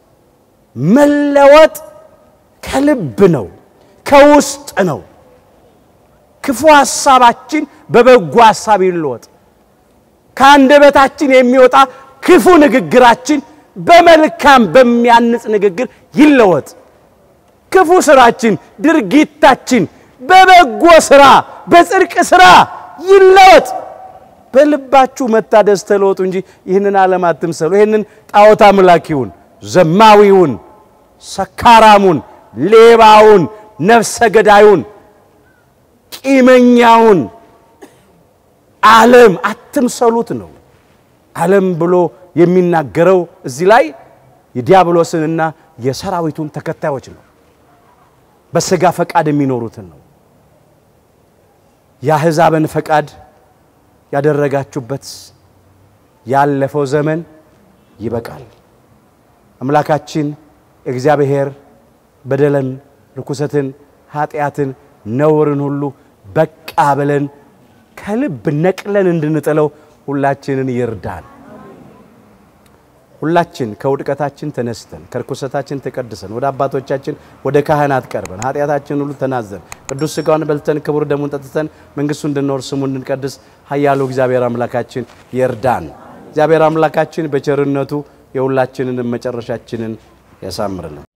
A: መለወጥ ከልብ ነው፣ ከውስጥ ነው። ክፉ ሐሳባችን በበጎ ሐሳብ ይለወጥ። ከአንደበታችን የሚወጣ ክፉ ንግግራችን በመልካም በሚያንጽ ንግግር ይለወጥ። ክፉ ስራችን፣ ድርጊታችን በበጎ ስራ፣ በጽድቅ ስራ ይለወጥ። በልባችሁ መታደስ ተለወጡ እንጂ ይህንን ዓለም አትምሰሉ። ይህንን ጣዖት አምላኪውን፣ ዘማዊውን፣ ሰካራሙን፣ ሌባውን፣ ነፍሰ ገዳዩን ቂመኛውን ዓለም አትምሰሉት ነው። ዓለም ብሎ የሚናገረው እዚህ ላይ የዲያብሎስንና የሰራዊቱን ተከታዮች ነው። በሥጋ ፈቃድ የሚኖሩትን ነው። የአሕዛብን ፈቃድ ያደረጋችሁበት ያለፈው ዘመን ይበቃል። አምላካችን እግዚአብሔር በደልን፣ ርኩሰትን፣ ኃጢአትን ነውርን ሁሉ በቃ ብለን ከልብ ነቅለን እንድንጥለው ሁላችንን ይርዳን። ሁላችን ከውድቀታችን ተነስተን ከርኩሰታችን ተቀድሰን ወደ አባቶቻችን ወደ ካህናት ቀርበን ኃጢአታችን ሁሉ ተናዘን ቅዱስ ሥጋውን በልተን ክቡር ደሙን ጠጥተን መንግሥቱ እንድንኖር ስሙ እንድንቀድስ ኃያሉ እግዚአብሔር አምላካችን ይርዳን። እግዚአብሔር አምላካችን በቸርነቱ የሁላችንን መጨረሻችንን ያሳምርልን።